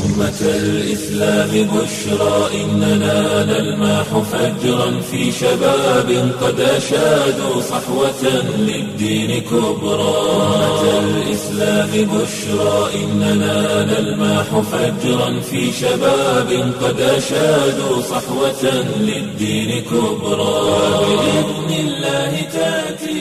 أمة الإسلام بشرى إننا نلمح فجرا في شباب قد أشادوا صحوة للدين كبرى أمة الإسلام بشرى إننا نلمح فجرا في شباب قد أشادوا صحوة للدين كبرى بإذن الله تأتي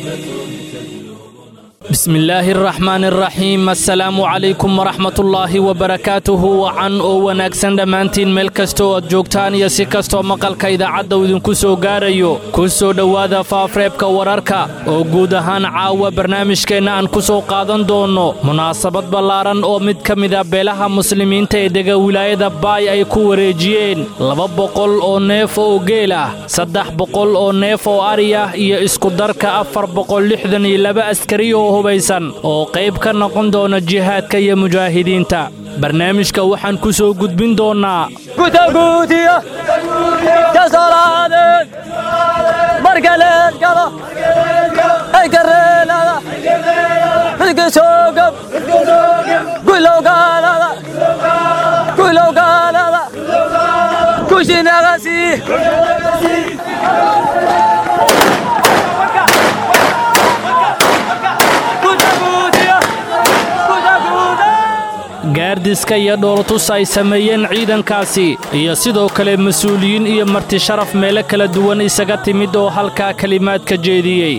bismi illaahi araxmaan araxiim assalaamu calaykum waraxmatullaahi wabarakaatuhu wacan oo wanaagsan dhammaantiin meel kasta oo aad joogtaan iyo si kastoo maqalka idaacadda uu idinku soo gaarayo ku soo dhowaada faafreebka wararka oo guud ahaan caawa barnaamijkeenna aan ku soo qaadan doonno munaasabad ballaaran oo mid ka mida beelaha muslimiinta ee dega wilaayada baay ay ku wareejiyeen laba boqol oo neef oo geel ah saddex boqol oo neef oo ari ah iyo iskudarka afar boqol lixdan iyo laba askari oo hubaysan oo qayb ka noqon doona jihaadka iyo mujaahidiinta barnaamijka waxaan ku soo gudbin doonnaa gutaguutiya kasalaadeen markaleed gala ay kareelada xilkisoogab gulowgaalada gulowgaalada kushinagasi gaardiska iyo dhoolatus ay sameeyeen ciidankaasi iyo sidoo kale mas-uuliyiin iyo marti sharaf meelo kala duwan isaga timid oo halkaa kelimaadka jeediyey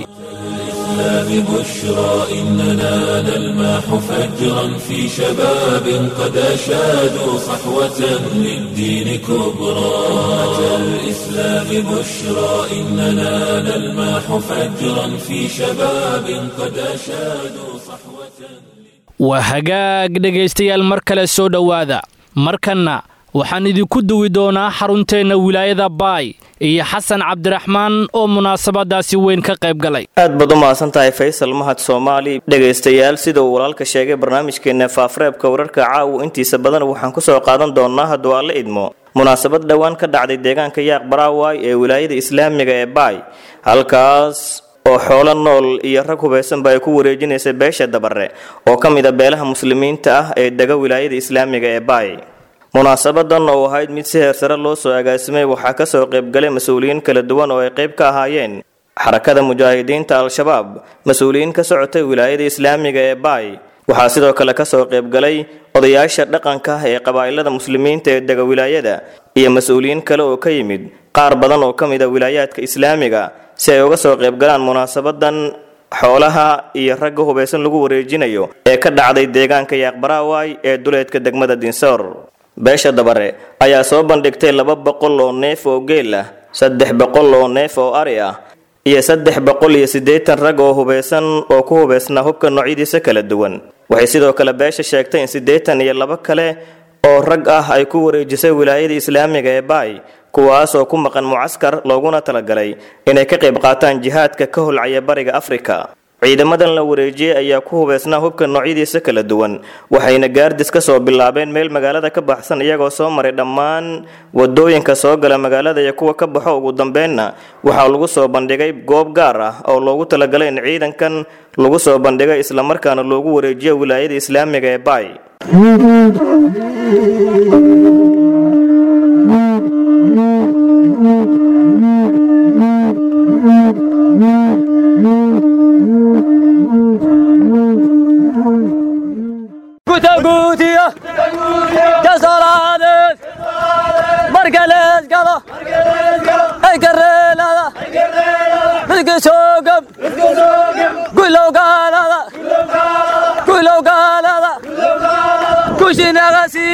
الإسلام بشرى إننا نلمح فجرا في شباب قد أشادوا صحوة للدين كبرى أمة الإسلام بشرى إننا نلمح فجرا في شباب قد أشادوا صحوة waa hagaag dhegaystayaal mar kale soo dhowaada markanna waxaan idinku duwi doonaa xarunteenna wilaayada baay iyo xasan cabdiraxmaan oo munaasabadaasi weyn ka qayb galay aad baad u mahadsan tahay faysal mahad soomaali dhegaystayaal sida uu walaalka sheegay barnaamijkeenna faafreebka wararka caawu intiisa badan waxaan ku soo qaadan doonnaa hadduu alla idmo munaasabad dhowaan ka dhacday deegaanka yaaq baraaway ee wilaayada islaamiga ee baay halkaas oo xoolo nool iyo rag hubaysanba ay ku wareejinaysay beesha dabare oo ka mid a beelaha muslimiinta ah ee dega wilaayada islaamiga ee baay munaasabadan oo ahayd mid si heersare loo soo agaasimay waxaa kasoo qaybgalay mas-uuliyiin kala duwan oo ay qayb ka ahaayeen xarakada mujaahidiinta al-shabaab mas-uuliyiin ka socotay wilaayada islaamiga ee baay waxaa sidoo kale kasoo qaybgalay odayaasha dhaqanka ah ee qabaa'ilada muslimiinta ee dega wilaayada iyo mas-uuliyiin kale oo ka yimid qaar badan oo ka mid a wilaayaadka islaamiga si ay uga soo qaybgalaan munaasabadan xoolaha iyo ragga hubaysan lagu wareejinayo ee ka dhacday deegaanka yaaqbaraaway ee duleedka degmada dinsoor beesha dabare ayaa soo bandhigtay laba boqol oo neef oo geel ah saddex boqol oo neef oo ari ah iyo saddex boqol iyo siddeetan rag oo hubaysan oo ku hubaysnaa hubka noocyadiisa kala duwan waxay sidoo kale beesha sheegtay in siddeetan iyo laba kale oo rag ah ay ku wareejisay wilaayada islaamiga ee baay kuwaas oo ku maqan mucaskar looguna talagalay inay ka qayb qaataan jihaadka ka holcaya bariga afrika ciidamadan la wareejiyey ayaa ku hubaysnaa hubka noocyadiisa kala duwan waxayna gaardis ka soo bilaabeen meel magaalada ka baxsan iyagoo soo maray dhammaan wadooyinka soo gala magaalada iyo kuwa ka baxo ugu dambeenna waxaa lagu soo bandhigay goob gaar ah oo loogu talagalay in ciidankan lagu soo bandhigay islamarkaana loogu wareejiyo wilaayada islaamiga ee baay gutaguutiya kasalaadeen markaleed gala ay kareelada xilkisoogab gulowgaalada gulowgaalada kushinagasi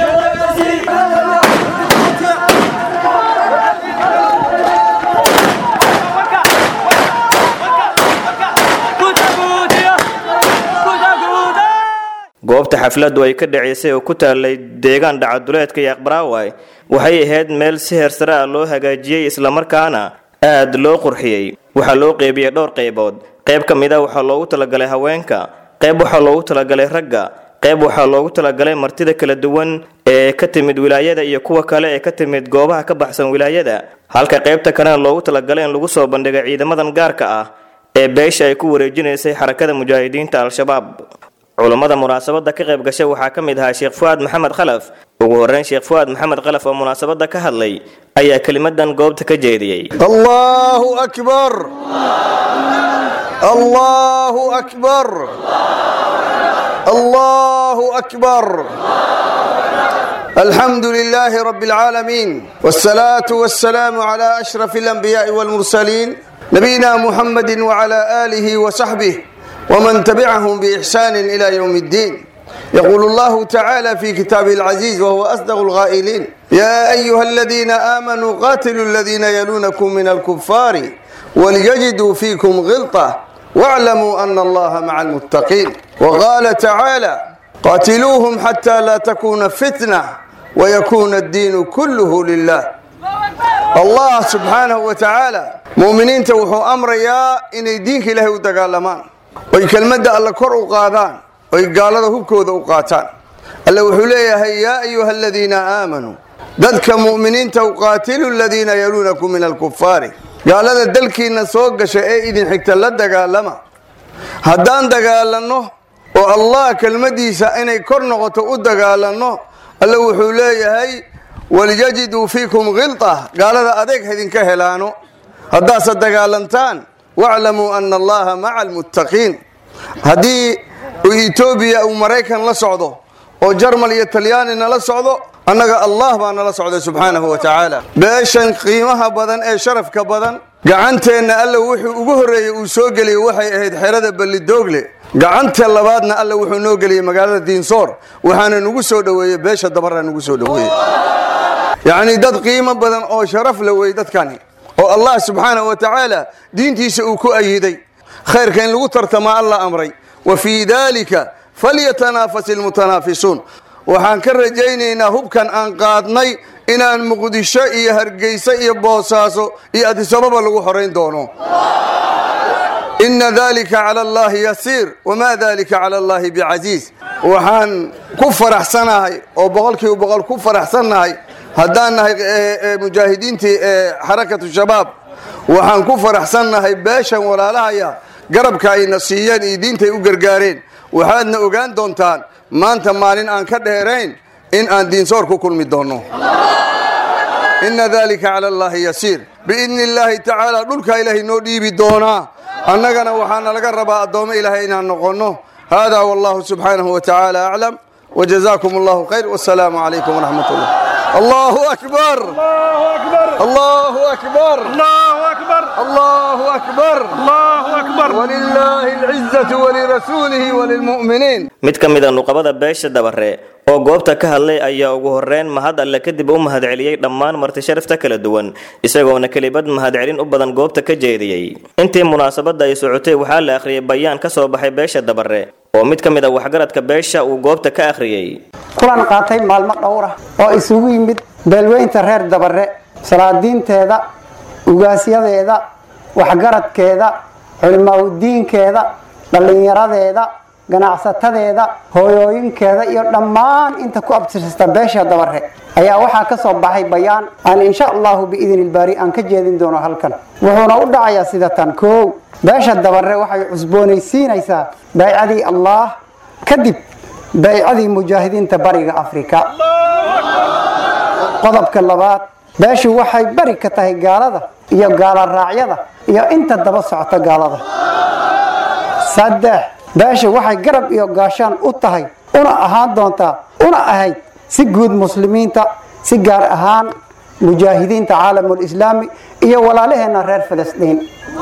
goobta xafladdu ay ka dhacaysay oo ku taalay deegaan dhacaduleedka yaaqbaraaway waxay ahayd meel si heersare ah loo hagaajiyey islamarkaana aad loo qurxiyey waxaa loo qeybiyey dhowr qaybood qayb ka mid a waxaa loogu talagalay haweenka qayb waxaa loogu talagalay ragga qayb waxaa loogu talagalay martida kala duwan ee ka timid wilaayada iyo kuwa kale ee ka timid goobaha ka baxsan wilaayada halka qaybta kalena loogu talagalay in lagu soo bandhigay ciidamadan gaarka ah ee beesha ay ku wareejinaysay xarakada mujaahidiinta al-shabaab culummada munaasabadda ka qayb gashay waxaa ka mid ahaa sheekh fu'aad maxamed khalaf ugu horreyn sheekh fu'aad maxamed khalaf oo munaasabadda ka hadlay ayaa kelimadan goobta ka jeediyey الله أكبر الله أكبر الله أكبر الحمد لله رب العالمين والصلاة والسلام على أشرف الأنبياء والمرسلين نبينا محمد وعلى آله وصحبه ومن تبعهم بإحسان إلى يوم الدين يقول الله تعالى في كتابه العزيز وهو أصدق الغائلين يا أيها الذين آمنوا قاتلوا الذين يلونكم من الكفار وليجدوا فيكم غلطة واعلموا أن الله مع المتقين وقال تعالى قاتلوهم حتى لا تكون فتنة ويكون الدين كله لله الله سبحانه وتعالى مؤمنين توحوا أمر يا إن دينك له ودقالمان oy kelmadda alla kor u qaadaan oy gaalada hubkooda u qaataan alla wuxuu leeyahay yaa ayuha aladiina aamanuu dadka mu'miniinta u qaatilu aladiina yaluunakum min alkufaari gaalada dalkiinna soo gasha ee idin xigta la dagaalama haddaan dagaalanno oo allah kelmaddiisa inay kor noqoto u dagaalanno alla wuxuu leeyahay walyajiduu fiikum khilta gaalada adeeg haydinka helaano haddaase dagaalantaan waclamuu ana allaha maca almuttaqiin haddii etoobiya uu maraykan la socdo oo jarmal iyo talyaani nala socdo annaga allah baa nala socday subxaanahu wa tacaala beeshan qiimaha badan ee sharafka badan gacanteenna alla wuxuu ugu horreeyey uu soo geliyey waxay ahayd xerada ballidoogle gacanta labaadna alla wuxuu noo geliyey magaalada diinsoor waxaana nugu soo dhoweeyey beesha dabaraa nugu soo dhoweeyey yacnii dad qiimo badan oo sharaf la wey dadkani oo allah subxaanahu wa tacaala diintiisa uu ku ayiday khayrka in lagu tartamaa alla amray wa fii dalika falyatanaafas ilmutanaafisuun waxaan ka rajaynaynaa hubkan aan qaadnay inaan muqdisho iyo hargeysa iyo boosaaso iyo adisababa lagu horayn doono ina dalika cala allahi yasiir wamaa dalika cala allahi bicasiis waxaan ku faraxsanahay oo boqolkiiba boqol ku faraxsannahay haddaan nahay mujaahidiintii xarakatu shabaab waxaan ku faraxsannahay beeshan walaalahaya garabka ayna siiyeen iyo diintay u gargaareen waxaadna ogaan doontaan maanta maalin aan ka dheerayn in aan diinsoor ku kulmi doonno ina dalika cala allahi yasiir biidni illaahi tacaala dhulkaa ilaahay noo dhiibi doonaa annagana waxaana laga rabaa addoommo ilaahay inaan noqonno hada wallahu subxaanahu wa tacaala aclam وجزاكم الله خير والسلام عليكم ورحمة الله الله أكبر الله أكبر الله أكبر الله أكبر الله أكبر ولله العزة ولرسوله وللمؤمنين mid ka mid a nuqabada beesha dabare oo goobta ka hadlay ayaa ugu horreyn mahad alle kadib u mahadceliyey dhammaan marti sharafta kala duwan isagoona kelibad mahadcelin u badan goobta ka jeediyey intii munaasabadda ay socotay waxaa la akhriyey bayaan ka soo baxay beesha dabare oo mid ka mid a waxgaradka beesha uu goobta ka akhriyey kulan qaatay maalmo dhowra oo isugu yimid beelweynta reer dabare salaadiinteeda ugaasyadeeda waxgaradkeeda culimaadudiinkeeda dhallinyaradeeda ganacsatadeeda hooyooyinkeeda iyo dhammaan inta ku abtirsasta beesha dabare ayaa waxaa ka soo baxay bayaan aan insha allahu biidni ilbaari aan ka jeedin doono halkan wuxuuna u dhacayaa sida tan koow beesha dabare waxay cusboonaysiinaysaa baycadii allah kadib baycadii mujaahidiinta bariga afrika qodobka labaad beeshu waxay bari ka tahay gaalada iyo gaala raacyada iyo inta daba socota gaalada saddex beesha waxay garab iyo gaashaan u tahay una ahaan doontaa una ahayd si guud muslimiinta si gaar ahaan mujaahidiinta caalamulislaami iyo walaalaheenna reer filistiin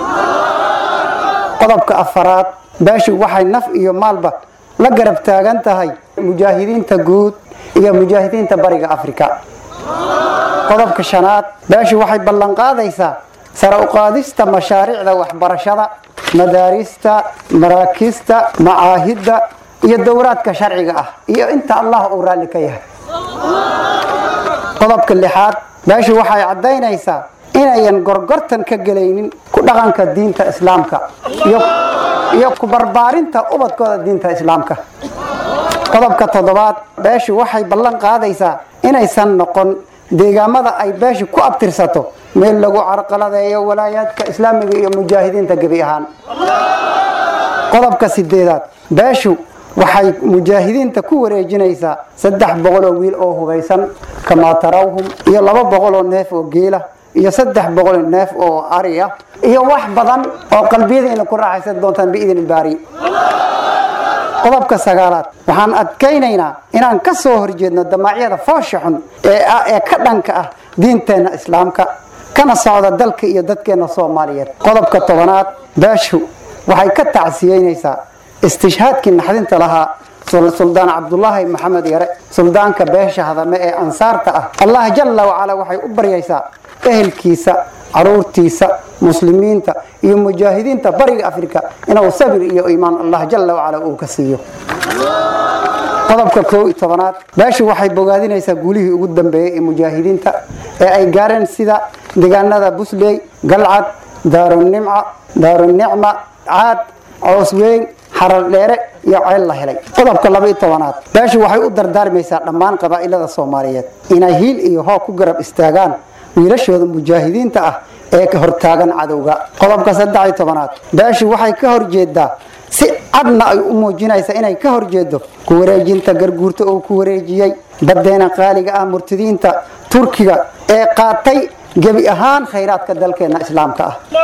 qodobka afaraad beeshu waxay naf iyo maalba la garab taagan tahay mujaahidiinta guud iyo mujaahidiinta bariga afrika qodobka shanaad beeshu waxay ballanqaadaysaa sare uqaadista mashaariicda waxbarashada madaarista maraakiista macaahidda iyo dowraadka sharciga ah iyo inta allah uu raalli ka yahay qodobka lixaad beeshu waxay caddaynaysaa inayan gorgortan ka gelaynin ku dhaqanka diinta islaamka iyo ku barbaarinta ubadkooda diinta islaamka qodobka toddobaad beeshu waxay ballan qaadaysaa inaysan noqon deegaamada ay beeshu ku abtirsato meel lagu carqaladeeyo walaayaadka islaamiga iyo mujaahidiinta gebi ahaan qodobka sideedaad beeshu waxay mujaahidiinta ku wareejinaysaa saddex boqol oo wiil oo hubaysan kamaa tarawhum iyo laba boqol oo neef oo geela iyo saddex boqol oo neef oo ari ah iyo wax badan oo qalbiyadiina ku raaxaysan doontaan biidin baari qodobka sagaalaad waxaan adkaynaynaa inaan ka soo horjeedno damacyada foosha xun ee ah ee ka dhanka ah diinteenna islaamka kana socda dalka iyo dadkeenna soomaaliyeed qodobka tobanaad beeshu waxay ka tacsiyeynaysaa istishhaadkii naxdinta lahaa suldaan cabdulaahi maxamed yare suldaanka beesha hadame ee ansaarta ah allah jalla wacala waxay u baryaysaa ehelkiisa caruurtiisa muslimiinta iyo mujaahidiinta bariga afrika inuu sabir iyo iimaan allah jalla wacala uu ka siiyo qodobka koo iyo tobanaad beeshu waxay bogaadinaysaa guulihii ugu dambeeyey ee mujaahidiinta ee ay gaareen sida deegaanada busley galcad daarunimca daarunicma caad coosweyn xarar dheere iyo ceel la helay qodobka laba iyo tobanaad beeshu waxay u dardaarmaysaa dhammaan qabaa'ilada soomaaliyeed inay hiil iyo hoog ku garab istaagaan wiilashooda mujaahidiinta ah ee ka hortaagan cadowga qodobka saddex iyo tobanaad beeshu waxay ka horjeedaa si cadna ay u muujinaysa inay ka horjeedo ku wareejinta garguurta oo ku wareejiyey badeena qaaliga ah murtadiinta turkiga ee qaatay gebi ahaan khayraadka dalkeena islaamka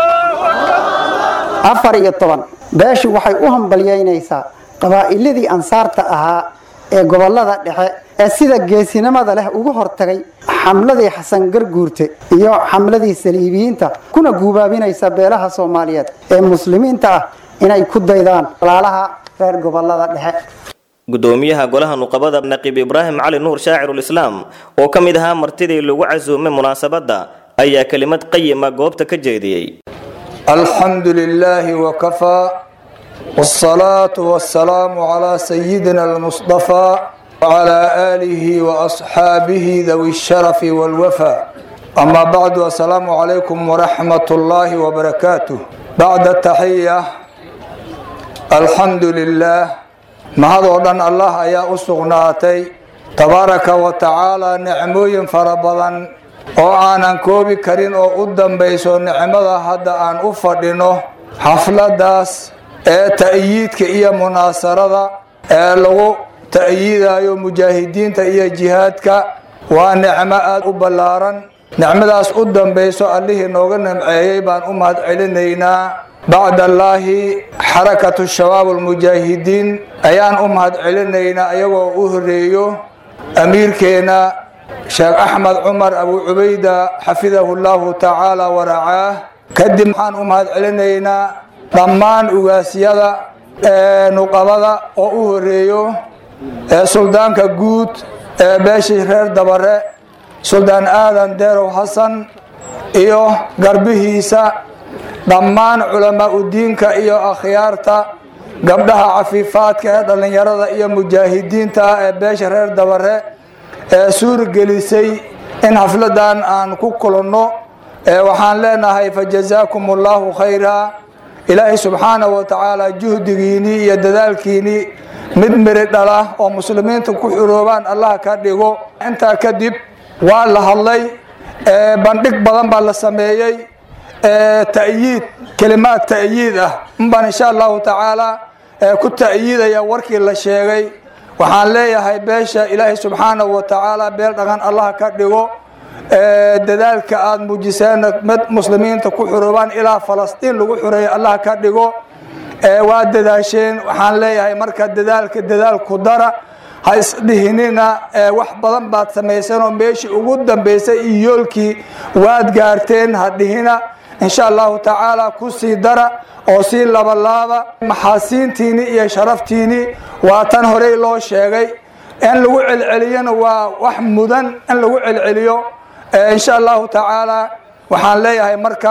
ah afar iyo toban beeshu waxay u hambalyeynaysaa qabaa'iladii ansaarta ahaa ee gobolada dhexe ee sida geesinimada leh uga hortagay xamladii xasan garguurte iyo xamladii saliibiyiinta kuna guubaabinaysa beelaha soomaaliyeed ee muslimiinta ah inay ku daydaan walaalaha reer gobolada dhexe gudoomiyaha golaha nuqabada naqiib ibraahim cali nuur shaacirulislaam oo ka mid ahaa martidii lagu casuumay munaasabadda ayaa kelimad qayima goobta ka jeediyey الحمد لله وكفى والصلاة والسلام على سيدنا المصطفى وعلى آله وأصحابه ذوي الشرف والوفاء أما بعد السلام عليكم ورحمة الله وبركاته بعد التحية الحمد لله ما هذا ودن الله يا أسغناتي تبارك وتعالى نعموين فربضا oo aanan koobi karin oo u dambayso nicmada hadda aan u fadhino xafladaas ee ta'yiidka iyo munaasarada ee lagu ta'yiidayo mujaahidiinta iyo jihaadka waa nicmo aada u ballaaran nicmadaas u dambayso allihii nooga nimceeyey baan u mahad celinaynaa bacdallaahi xarakatu shabaab almujaahidiin ayaan u mahad celinaynaa iyagoo u horeeyo amiirkeena sheekh axmed cumar abu cubayda xafidahu llahu tacaala waracaah kadib waxaan u mahad celinaynaa dhammaan ugaasyada ee nuqabada oo u horeeyo ee suldaanka guud ee beeshii reer dabare suldaan aadan deerow xasan iyo garbihiisa dhammaan culamaa udiinka iyo akhyaarta gabdhaha cafiifaadka ee dhallinyarada iyo mujaahidiinta ah ee beesha reer dabare ee suuragelisay in xafladan aan ku kulanno waxaan leenahay fajazaakum allahu khayra ilaahay subxaana wa tacaala juhdigiinii iyo dadaalkiinii mid miri dhala oo muslimiinta ku xuroobaan allah ka dhigo intaa kadib waa la hadlay bandhig badan baa la sameeyey ta'yiid kelimaad ta'yiid ah unbaan insha allahu tacaala ku ta'yiidaya warkii la sheegay waxaan leeyahay beesha ilaahay subxaanahu wa tacaala beel dhaqan allah ka dhigo dadaalka aada muujiseen mid muslimiinta ku xuroobaan ilaa falastiin lagu xureeyo allah ka dhigo waa dadaasheen waxaan leeyahay marka dadaalka dadaalku dara ha isdhihinina wax badan baad samayseen oo meeshii ugu dambaysay iyo yoolkii waad gaarteen ha dhihina insha allahu tacaala ku sii dara oo sii labalaaba maxaasiintiinii iyo sharaftiinii waa tan horey loo sheegay in lagu celceliyona waa wax mudan in lagu celceliyo insha allahu tacaala waxaan leeyahay marka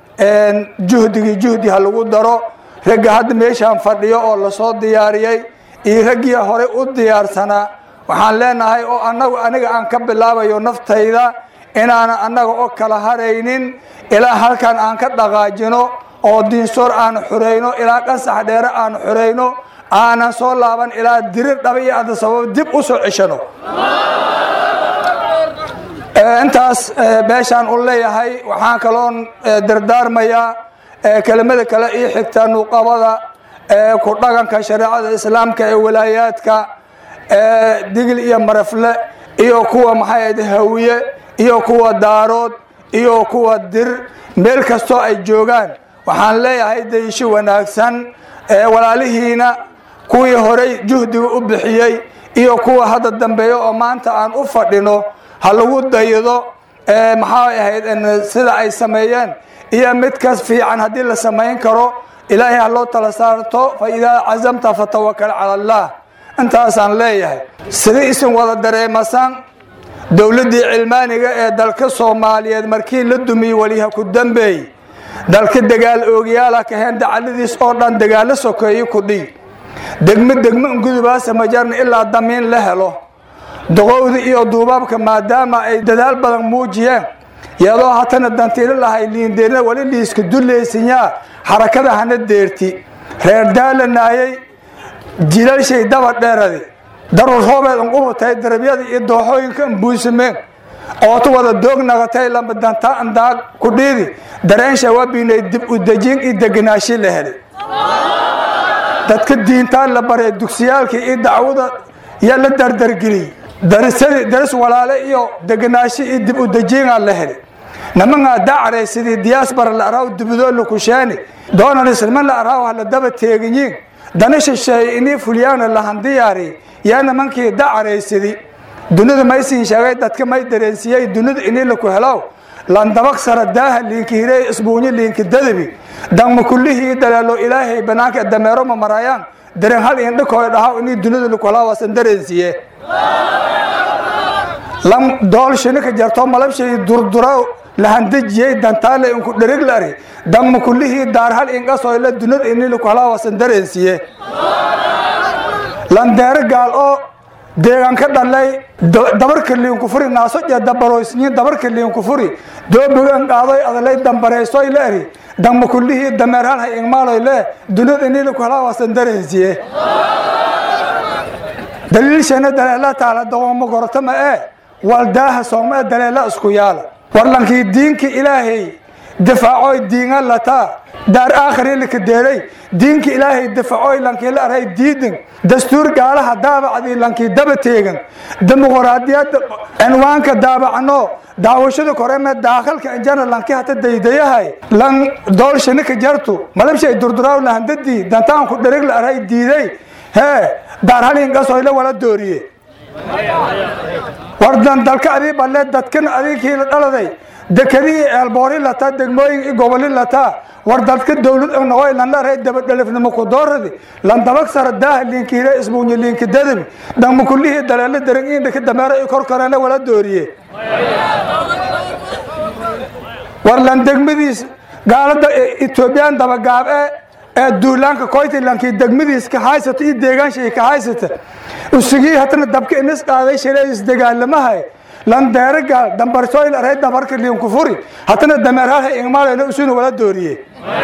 juhdigii juhdi ha lagu daro ragga hadda meeshaan fadhiyo oo lasoo diyaariyey iyo raggii horey u diyaarsanaa waxaan leenahay oo anagu aniga aan ka bilaabayo naftayda inaanan annaga oo kala haraynin ilaa halkan aan ka dhaqaajino oo diinsoor aan xurayno ilaa qasax dheere aan xurayno aanan soo laaban ilaa dirir dhaba iyo adda sabab dib u soo ceshano intaas meeshaan u leeyahay waxaan kaloon dardaarmayaa kelimada kale ii xigta nuqabada ee ku dhaqanka shareecada islaamka ee walaayaadka ee digil iyo marafle iyo kuwa maxay ahayd hawiye iyo kuwa daarood iyo kuwa dir meel kastoo ay joogaan waxaan leeyahay dayshi wanaagsan ee walaalihiina kuwii horey juhdiga u bixiyey iyo kuwa hadda dambeeya oo maanta aan u fadhino ha lagu daydo maxay ahayd sida ay sameeyeen iyo midkas fiican haddii la samayn karo ilaahay ha loo tala saarto fa idaa cazamta fatawakal cala allah intaasaan leeyahay sida isin wada dareemasaan dowladdii cilmaaniga ee dalka soomaaliyeed markii la dumiyey weliha ku dambeey dalka dagaal oogyaala kaheen dacaladiis oo dhan dagaalo sokeeye ku dhig degmo degmo ungudubaasa majarna ilaa damiin la helo doqowda iyo duubaabka maadaama ay dadaal badan muujiyeen iyadoo hatana dantiilo lahay liindeerna wali liiska dulaysanyaa xarakada hana deerti reer daalanaayey jilalshay daba dheeradi darur roobeed unqubutay darabyada iyo dooxooyinka unbuusameen ootu wada doog nagatay lamba dantaa andaag ku dhiidi dareensha wabinay dib u dejin iyo deganaashi la helay dadka diintaan la baray dugsiyaalka iyo dacwada yaa la dardargeliyey darisadi daris walaale iyo deganaashi iyo dib u dejiinaa la helay nimangaa dacray sidii diyaasbara la araaw dibidoo la kusheeni doonan islama la araaw ha la daba teeganyiin dana shisheeye inii fulyaana lahan diyaari yaa nimankii dacaraysidii dunida maysiin sheegay dadka may dareensiiyey dunida inii laku helow landabaq sara daaha liinki hirey isbuunyo liinki dadabi dangma kullihii daleelo ilaahay banaanka dameero ma marayaan dareen hal indhakooy dhahaw inii dunida laku helaa waasan dareensiiye lam dool shinika jarto malabshay durdura lahandejiyey dantaale inku dherig lari dangma kullihii daar hal inqasoyle dunida inii laku helaa waasan dareensiiye landeero gaal oo deegaan ka dhalay dabarka liinku furi naaso iyo dabaroysniin dabarka liinku furi doobigan qaadoy adalay dambareysoy la eri dangma kullihii dameer hal hay ingmaaloy le dunida inii laku helaa waasan dareensiiye daliilshana daleela taala doqomo gorotama ee waldaaha sooma ee daleela isku yaala warlankii diinka ilaahay difaacoy diinga lataa daar aakhiri laka deelay diinka ilaahay difaacoy lankii la aray diidin dastuur gaalaha daabacdii lankii daba teegan dimuqraadiyadda cinwaanka daabacno daawashada koreme daakhalka injana lanki hata daydayahay lan doolshanika jartu malabshay durduraaw lahandadii dantaanku dherig la aray diiday hee daar halingasoyle wala dooriye wardan dalka adii balle dadkan adinkii la dhaladay dekadihii eelboori lataa degmooyin i goboli lataa war dadka dowlad noqoy lan laray dabadhelifnimo ku dooradi lan dabag sara daaha liinki hire isbuunyo liinki dadabi dangma kullihii daleelo dereng indhaka dameero i kor korene wala dooriye war lan degmadiis gaalada etoobiyaan dabagaab ee ee duulaanka koytilankii degmadiis ka haysata iyo deegaanshay ka haysata usigii hatana dabka inis qaaday shaleedis dagaalamahay landeere gaal dambarsoyl aray dabarka liinku furi hatana dameerhalha ingmaalena usuna wala dooriye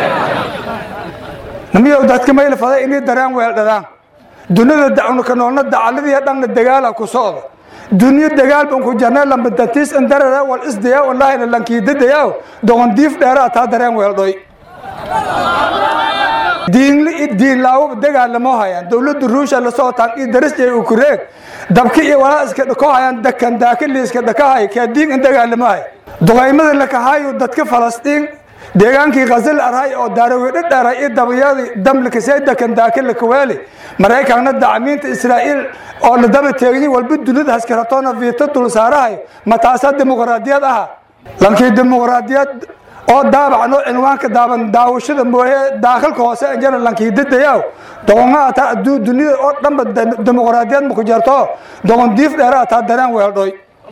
namiyow dadka mayla faday inii dareen weeldhadaan dunida dacnuka noolna dacaladiiyo dhanna dagaala ku socda dunyo dagaal ban ku jarnay lamba dantiis indarara wal isdayaa wallahina lankiidadayaa doqon diif dheeraa taa dareen weeldhoy diinli i diinlaawo dagaalamo hayaan dowladda ruusha la socotaan iyo darisjay ukureeg dabka iyo walaa iska dhako hayaan dakan daakali iska dhakahay kaa diin in dagaalamo hay duqaymada lakahaayo dadka falastiin deegaankii khazal arhay oo daarawedho dheeray iyo dabayadii damlikasee dakan daakala kawaali maraykanna dacmiinta israa'iil oo la daba teegin walba dunida haskaratoona viito dul saarahay ma taasaa dimuqraadiyad aha lankii dimuqraadiyad oo daabacno cinwaanka daaban daawashada mooye daakhalka hoose injana lankiidadayaw doqonga ataa aduu dunida oo dhanba dimuqraadiyad maku jarto doqon diif dheera ataa dareen weeldhoy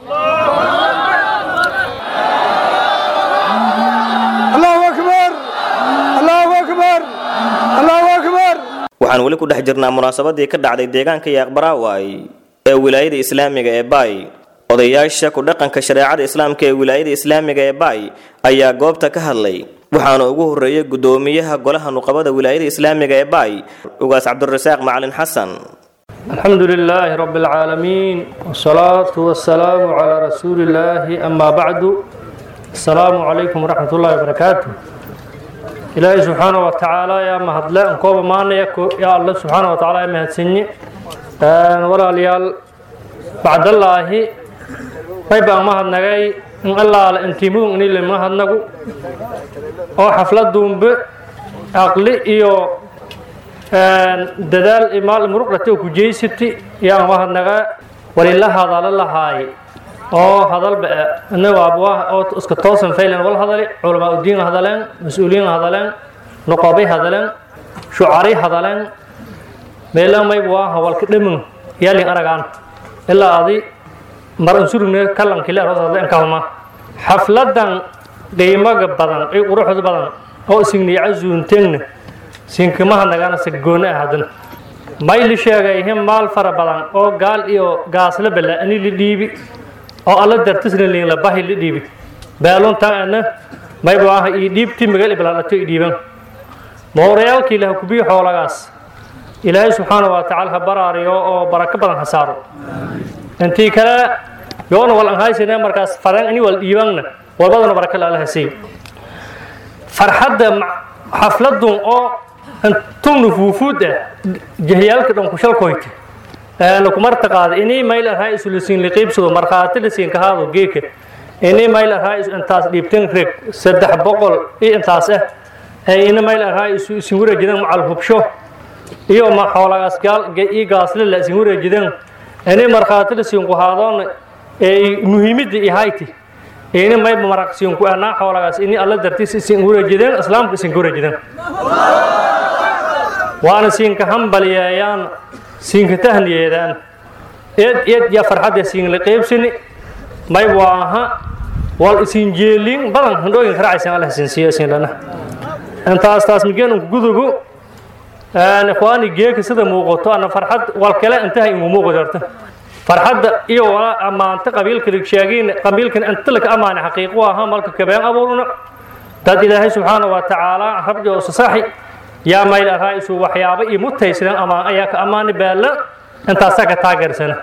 allahu akbar allahu akbar allahu akbar waxaan weli ku dhex jirnaa munaasabadii ka dhacday deegaanka yaaqbaraaway ee wilaayada islaamiga ee baay odayaasha ku dhaqanka shareecada islaamka ee wilaayada islaamiga ee baay ayaa goobta ka hadlay waxaana ugu horreeyey guddoomiyaha golaha nuqabada wilaayada islaamiga ee baay ugaas cabdirasaaq macalin xasan الحمد لله رب العالمين والصلاة والسلام على رسول الله أما بعد السلام عليكم ورحمة الله وبركاته ilaahay subxaana wa tacaala yaa mahadle aan kooba maanaya yaa alle subxaana wa tacaala yaa mahadsanyi walaalayaal bacdallaahi may baan mahadnagay in allaala intiimudun inile mahadnagu oo xafladuunbe aqli iyo dadaal imaal muruqdhate oo kujeysiti yaan mahadnagaa walila hadalo lahaay oo hadalba inagu abwaa oo iska toosan faylan wal hadali culamaa udiin hadaleen mas-uuliyiin hadaleen noqobay hadaleen shucaray hadaleen meelamay waa hawalka dhamin yaalin aragaan ilaa adi mar ansurine kalankile hoos hadle inkahuma xafladan qiimaga badan ee quruxda badan oo isigniyaca zuunteegna sinkimaha nagana sagoone ah haddana may li sheegay him maal fara badan oo gaal iyo gaasla bala ani li dhiibi oo alla dartisna liin la bahi li dhiibi baaluntan ana may waaha ii dhiibti magal iblaalato ii dhiiban moorayaalkii ilaha kubiyo xoolagaas ilaahay subxaana wa tacaala ha baraariyo oo barako badan ha saaro intii kale yoona wal anhaysine markaas fadan ini wal dhiibanna walbadana baraka la alla hasiiyo farxadda xafladun oo tugnu fuufuud ah jahyaalka dhan ku shalkoyta lakumarta qaada inii mayl ahaa isu lasiin liqiibsado markhaati lasiin kahaado geeka inii mayl ahaa isu intaas dhiibtan reg saddex boqol iyo intaas ah ina mayl ahaa isu isin wareejidan macal hubsho iyo ma xoolagaas gaal ii gaasle la isin wareejidan inii markhaati lasiin ku haadoona ee muhiimadda ihayti ini mayba maraqsiin ku anaa xoolagaas ini alla dartiis isin wareejidan islaamka isin wareejidan waana siinka hambalyeeyaan siinka tahniyeedaan eed eed ya farxadda siinla qaybsani may waaha wal isin jeelin badan handhooyin karacaysan allah isin siiyo isin lana intaas taas migeen unku gudubu ikhwaani geeka sida muuqato ana farxad wal kale intaha ingu muuqdo horta farxadda iyo wala ammaanta qabiilka sheegiin qabiilkan inta laka ammaana xaqiiqo ahaa malka kabeen abuurna dad ilaahay subxaana wa tacaala rabbi oo sasaxi yaa mayl ahaa isu waxyaabo iyo mutaysidan amaan ayaa ka ammaani baalla intaasaa ka taageersana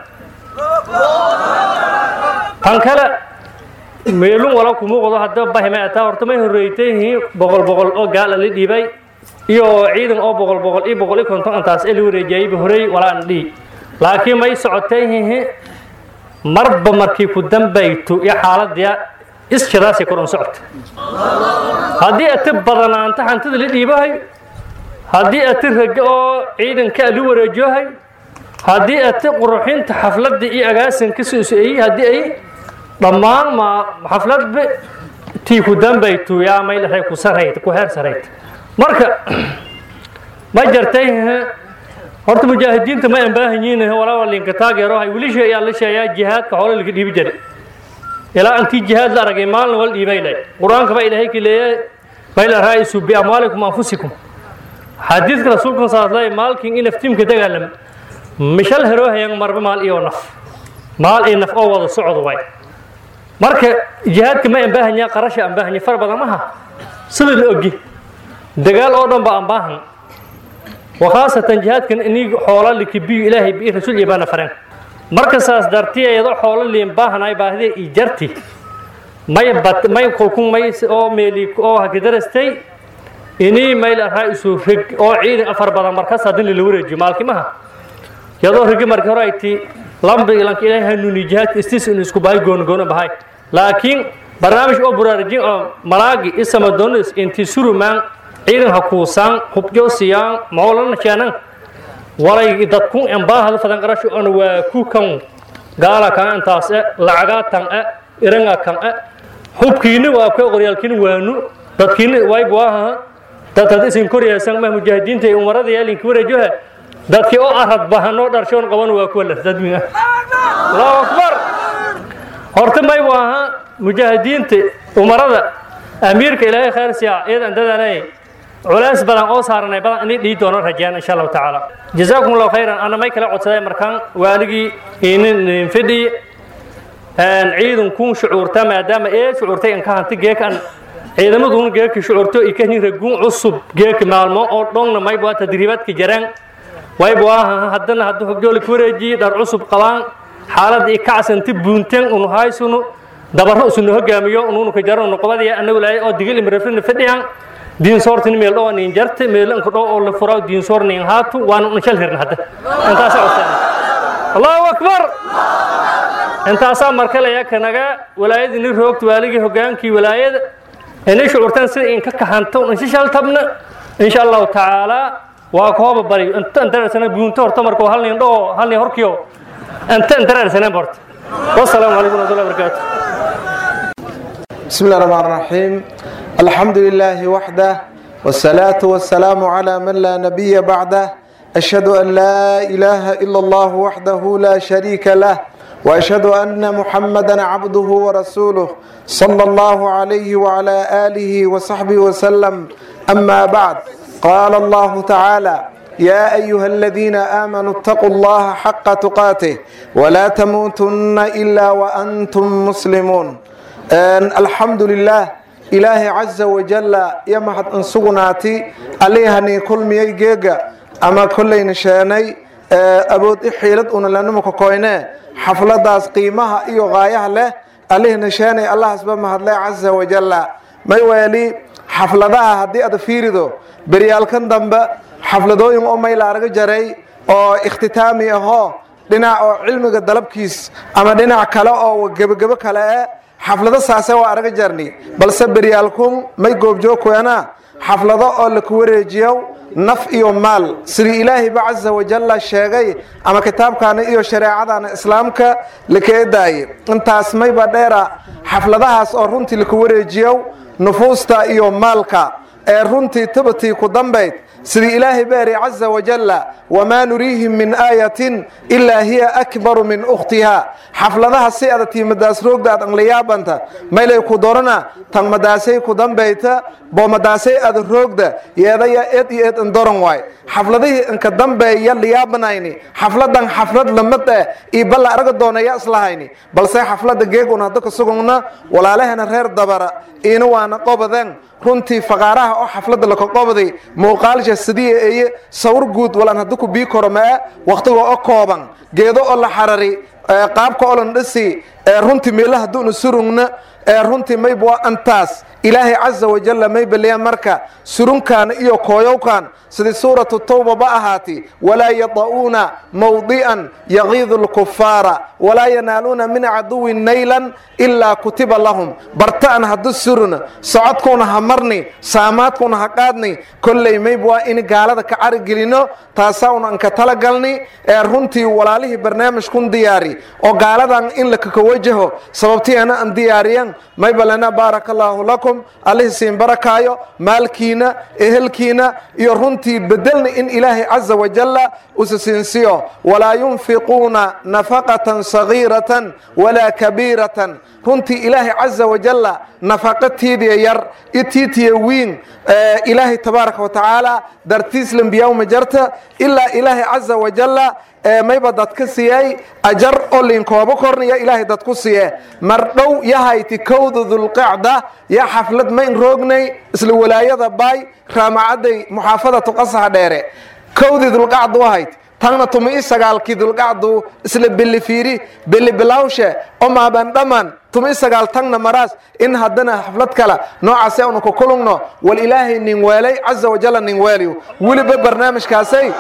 tan kale meelun wala ku muuqdo hadda bahime ataa horta may horreeytay boqol boqol oo gaal la dhiibay iyo ciidan oo boqol boqol iyo boqol iyo konton intaas ee la wareejiyayba horey walaa aan dhihi laakiin may socotay hihi marba markii ku dambayto iyo xaaladii iskadaasay koran socota haddii ati badanaanta hantida la dhiibahay haddii ati raga oo ciidanka la wareejohay haddii ati quruxinta xafladda iyo agaasinka soosoeyey haddii ay dhammaan ma xafladba tii ku dambayto yaa may dhahay ku sarayd ku heer sarayd marka ma jartay horta mujaahidiinta ma aan baahan yihiin walaa linka taageero hay wili shay ayaa la sheeyaa jihaadka xoolo laga dhiibi jiray ilaa intii jihaad la aragay maalin wal dhiibay lay qur-aanka baa ilaahay ka leeyahay bayla raa'isu bi amwaalikum anfusikum xadiidka rasuulka sallallahu alayhi maalkin in aftiimka dagaalam mishal hero hayan marba maal iyo naf maal iyo naf oo wada socdo way marka jihaadka ma aan baahan yahay qarasha aan baahan yahay far badan maha sida la ogi dagaal oo dhan ba aan baahan وخاصة جهاد كان إني حولا لكبي إلهي بإيه رسول يبانا فرن مركز ساس دارتي يدو حولا اللي مباهنا يباهدي إيجارتي ما يبت ما يقولكم ما يس أو ميلي أو هكذا إني ما إلى رئيس فق أو عيد أفر بدر مركز هذين اللي ورا جمال كمها يدو رجع مركز رأيتي لام بيلانك إلهي هنوني جهاد استيس إنه سكوباي جون جون بهاي لكن برنامج أو برارجين أو ملاقي اسمه دونس إنتي سورو مان ciidan ha kuusaan hubjoosiyaan mawlana keenan walay dadku embaahada fadan qarasho on waa ku kan gaala kan intaas e lacagaa tan e iranga kan e hubkiini waa ka qoryaalkiini waanu dadkiini wayb waaha dad had isin koryaysan ma mujaahidiinta ee umarada yaalinki wareejoha dadkii oo arad bahanoo dharshoon qaban waa kuwa lasdadmiga allahu akbar horta may waaha mujaahidiinta umarada amiirka ilaahay khayr siya iyadan dadanay culays badan oo saaranay badan inay dhii doono rajaan insha allahu tacaala jazaakum allahu khayran ana may kala codsaday markaan waaligii inin fidhi ciidankun shucuurta maadaama ee shucuurtay inka hanti geekan ciidamadun geeki shucuurto ikahni raguun cusub geeki maalmo oo dhongna mayb waa tadriibaadka jaraan wayb waa haddana haddu hogjooli ku wareejiye dhar cusub qabaan xaalada i kacsanti buunteen unu haysunu dabarro isunu hogaamiyo ununu ka jaro nuqbadiya anagu laay oo digil imrafrina fadhiyan diinsoortin meel dhow nin jarte meel inka dhow oo la furaa diinsoor nin haatu waan un shal hirna hadda intaasa codsan allahu akbar intaasaa markalaya kanaga walaayadii nin roogta waaligii hogaankii walaayada inay shucuurtaan sida inka kahanto insha shal tabna insha allahu tacaala waa kooba bari inta intareersana buunta horta markuu hal nin dhoo hal nin horkiyo inta intareersaneen horta wasalaamu calaykum warahmatullahi wabarakaatu بسم الله الرحمن الرحيم الحمد لله وحده والصلاة والسلام على من لا نبي بعده أشهد أن لا إله إلا الله وحده لا شريك له وأشهد أن محمدا عبده ورسوله صلى الله عليه وعلى آله وصحبه وسلم أما بعد قال الله تعالى يا أيها الذين آمنوا اتقوا الله حق تقاته ولا تموتن إلا وأنتم مسلمون alxamdu lilaah ilaahay caza wajalla iyo mahad insugnaati allihanii kulmiyey geega ama kollayna sheenay awood i xiilad una lanimaka koyne xafladaas qiimaha iyo qaayaha leh allihina sheenay allahasba mahadle caza wajalla may weeli xafladaha haddii aad fiirido beryaalkan dambe xafladooyin oo mayla arga jaray oo ikhtitaami ahoo dhinac oo cilmiga dalabkiis ama dhinac kale oo gebagebo kale eh xaflado saase waa araga jarni balse beryaalkun may goobjoogkeena xaflado oo laku wareejiyo naf iyo maal sidii ilaahayba caza wajalla sheegay ama kitaabkaana iyo shareecadana islaamka lakaedaaye intaas mayba dheera xafladahaas oo runtii laku wareejiyo nufuusta iyo maalka ee runtii tabatii ku dambayd sidii ilaahay baari caza wajalla wamaa nuriihim min aayatin ilaa hiya akbaru min ukhtiha xafladaha si ada tiimadaas roogda ad angliyaabanta maylay ku dorana tan madaasay ku dambayta boo madaasay ada roogda yeedaya eed iyo eed indoran waay xafladihii inka dambeeya liyaabanayni xafladan xaflad lamid eh iyo balla araga doonaya islahayni balse xaflada geegun hadda ka sugugna walaalahana reer dabara iina waana qobadeen runtii faqaaraha oo xaflada laka qobday muuqaalsha sidiya eye sawir guud walaan hadda ku bii koro maa waqtiga oo kooban geedo oo la xarari qaabka oo lan dhisi runtii meelaha hadduuna surugna runtii mayba waa antaas ilaahay caza wajalla may baliya marka surunkan iyo kooyowkan sidii suuratu tawba ba ahaati walaa yada'uuna mawdi'an yagiidu lkufaara walaa yanaaluuna min caduwin naylan ilaa kutiba lahum barta'an haddu suruna socodkuuna ha marni saamaadkuuna ha qaadni kolley mayba waa in gaalada ka carigelino taasaa un anka talagalni ee runtii walaalihii barnaamijkun diyaari oo gaaladan in lakaka wajaho sababtiana an diyaariyan mayba lana baaraka allaahu lakum allihii siin barakaayo maalkiina ehelkiina iyo runtii bedelna in ilaahay caza wajalla usa siinsiyo walaa yunfiquuna nafaqatan sagiiratan walaa kabiiratan runtii ilaahay caza wajalla nafaqatiidiya yar itiitiya wiin ilaahay tabaaraka watacaala dartiis lambiyawma jarta ilaa ilaahay caza wajalla mayba dad ka siiyey ajar oo liinkooba kornaya ilaahay dad ku siiye mar dhow yahayti kowda dulqacda yaa xaflad mayn roognay isla walaayada baay raamacadday muxaafadatu qasaha dheere kowdii dulqacdu ahayd tanna tumi sagaalkii dulqacdu isla belifiiri belibilawshe oo maaban dhammaan tumi sagaal tagna maraas in haddana xaflad kale noocaase unu ku kulugno wal ilaahay nin weelay caza wajalla nin weeliyo weliba barnaamijkaasay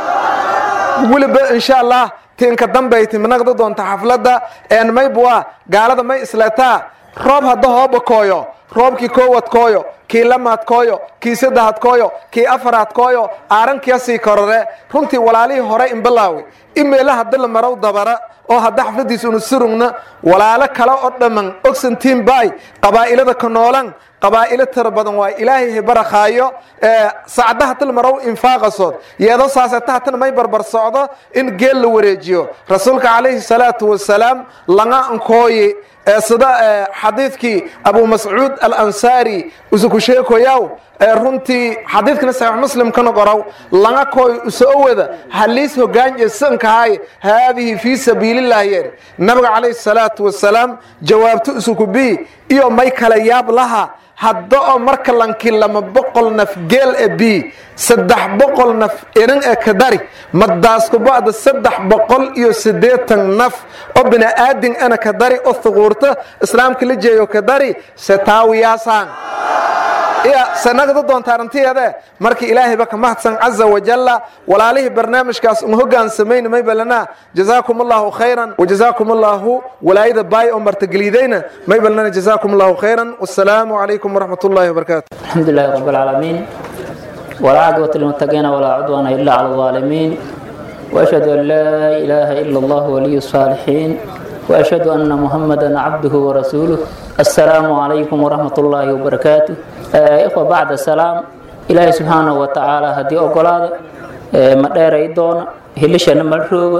weliba insha allah tiinka dambay timinaqda doonta xafladda een maybua gaalada may isleetaa roob hadda hooba kooyo roobkii koowad kooyo kii lamaad kooyo kii saddexad kooyo kii afaraad kooyo aarankiya sii korore runtii walaalihii hore inbalaawi imeela hadda la marow dabara oo hadda xafladiis unu surugna walaalo kale oo dhamman ogsantiin baay qabaa'ilada ka noolan qabaa'ilo tira badan waay ilaahay hibarakaayo sacda hatal marow infaaqasood yeedo saaseta hatan may barbar socdo in geel la wareejiyo rasuulka calayhi salaatu wasalaam langa ankooyi sida xadiidkii abu mascuud alansaari usuku sheekoyaw runtii xadiidkana saxiix muslimkana qorow langa kooy usoowada haliis hogaanje sankahay haadihi fii sabiilillahi yeer nabiga calayhi salaatu wasalaam jawaabto isuku bii iyo may kala yaab laha hadda oo marka lanki lama boqol naf geel e bi saddex boqol naf irin e ka dari madaaskuba'da saddex boqol iyo siddeetan naf oo bini'aadin ana ka dari oo thuquurta islaamka la jeeyo ka dari se taawiyaasaan iya sanagda doonta arrintiyeede marka ilaahayba ka mahadsan caza wajalla walaalihii barnaamijkaas uma hogaansamayna may balana jazaakum allahu khayran wajazaakum allahu walaayada baay oo martagelidayna may balana jazaakum allahu khayran wassalaamu calaykum waraxmat ullahi wabarakaatu الحمد لله رب العالمين ولا عقبة للمتقين ولا عدوان إلا على الظالمين وأشهد أن لا إله إلا الله ولي الصالحين وأشهد أن محمدا عبده ورسوله السلام عليكم ورحمة الله وبركاته آه إخوة بعد السلام إلهي سبحانه وتعالى هدي أقلاد آه مدير إيدون هلشنا ملروب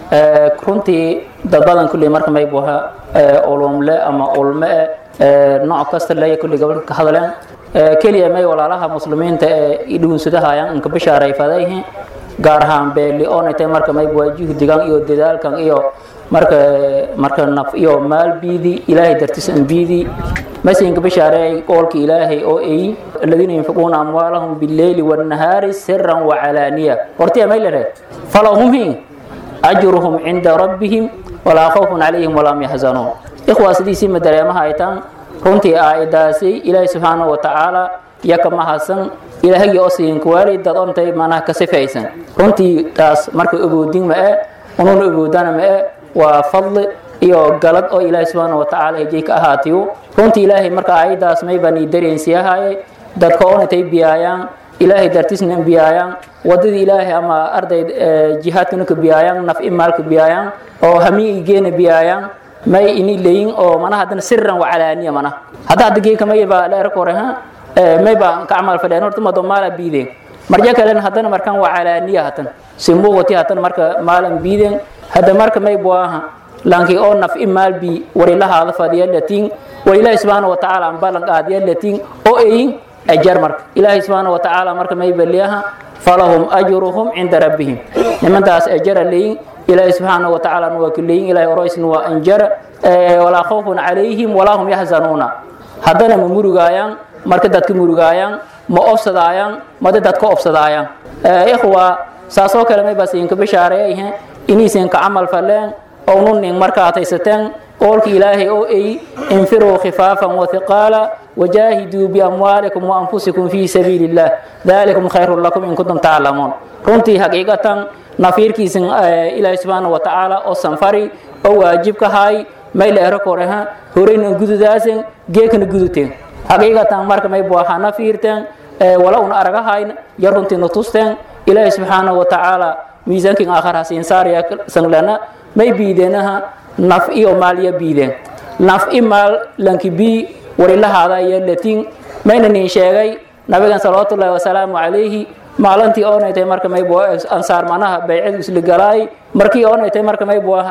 آه كنتي دبادن كل مركب يبوها آه أولوم لا أما أولماء آه نوع كاست لا يكون قبل كهذلان keliya may walaalaha muslimiinta ee idhuunsadahayan inka bishaaray fadayhi gaar ahaan beeli oonaytay marka may waa juhdigan iyo dadaalkan iyo marka marka naf iyo maal biidi ilaahay dartiis an biidi mase inka bishaareey qoolka ilaahay oo ay aladiina yunfiquuna amwaalahum bileyli wannahaari siran wacalaaniya hortiya may lehe falahum hi ajruhum cinda rabbihim walaa khawfun calayhim walaam yaxzanuun ikhwaa sidiisii madareemaha ay taan runtii aayadaasi ilaahay subxaanahu watacaala iyo ka mahadsan ilaahagii oo siinka waalidad ontay manaha ka sifaysan runtii taas marka ogoodin ma e unuuna ogoodana ma e waa fadli iyo galad oo ilaahay subxaanahu watacaala hejay ka ahaatiyo runtii ilaahay marka aayadaas may baan ii dareensiyahaye dadka onatay biyaayaan ilaahay dartiisna biyaayaan wadadii ilaahay ama arday jihaadkana ka biyaayaan naf imaalka biyaayaan oo hamiigi geena biyaayaan may ini leyin oo mana hadana sirran wacalaaniya mana hadda hadda geeka may ba leer kore ha may ba ka amal fadhiyaan horta mado maala biideen marja kalen haddana markaan wacalaaniya hatan simuuqati hatan marka maalan biideen hadda marka may buaha lanki oo naf imaal bi warilahaada fadhiya latiin war ilaahi subxaana watacaala an ballan qaadiya latiin oo eyin ajar marka ilaahi subxaana watacaala marka may baliyaha falahum ajruhum cinda rabbihim nimantaas ajara leyin إلهي سبحانه وتعالى نوكلين إلهي أرويس نوا أنجر ولا خوف عليهم ولا هم يحزنون هذا ما مرجعيان مركز دتك مرجعيان ما أفسدايان ما دتك أفسدايان إخوة ساسو كلمة بس إنك بشارة إيه إني سينك عمل فلان أو نون مركز تيستن قولك إلهي أو أي انفروا خفافا وثقالا وجاهدوا بأموالكم وأنفسكم في سبيل الله ذلكم خير لكم إن كنتم تعلمون runtii xaqiiqatan nafiirkiisan ilaahay subxaana watacaala oo sanfari oo waajibka hay may leero koreha horeyna gududaasen geekana guduteen xaqiiqatan marka may buaha nafiirteen wala un aragahayn yar runtiina tusteen ilaahay subxaana watacaala miisaankin aakhar hasiin saaraya sanglana may biideenaha naf iyo maalya biideen naf i maal lanki bii warilahaada iyo latin mayna nin sheegay nabigan salawaatullaahi wasalaamu calayhi maalintii oonay tahay marka may bua ansaar manaha baycadu isla galaay markii oonay tahay marka may bua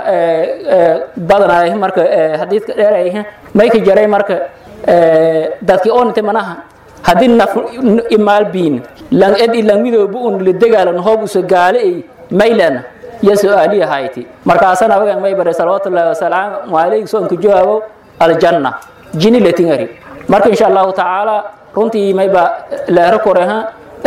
badanaay marka xadiidka dheeray may ka jaray marka dadkii oonay tahay manaha haddii naf imaal biin lang ed ilang midooba un la dagaalan hoob usa gaale ay maylana iyo su-aaliya hayti markaasana abagan may baray salawaatullaahi wasalaamu calayhi soonka jawaabo aljanna jini latingari marka insha allahu tacaala runtii mayba leero koreha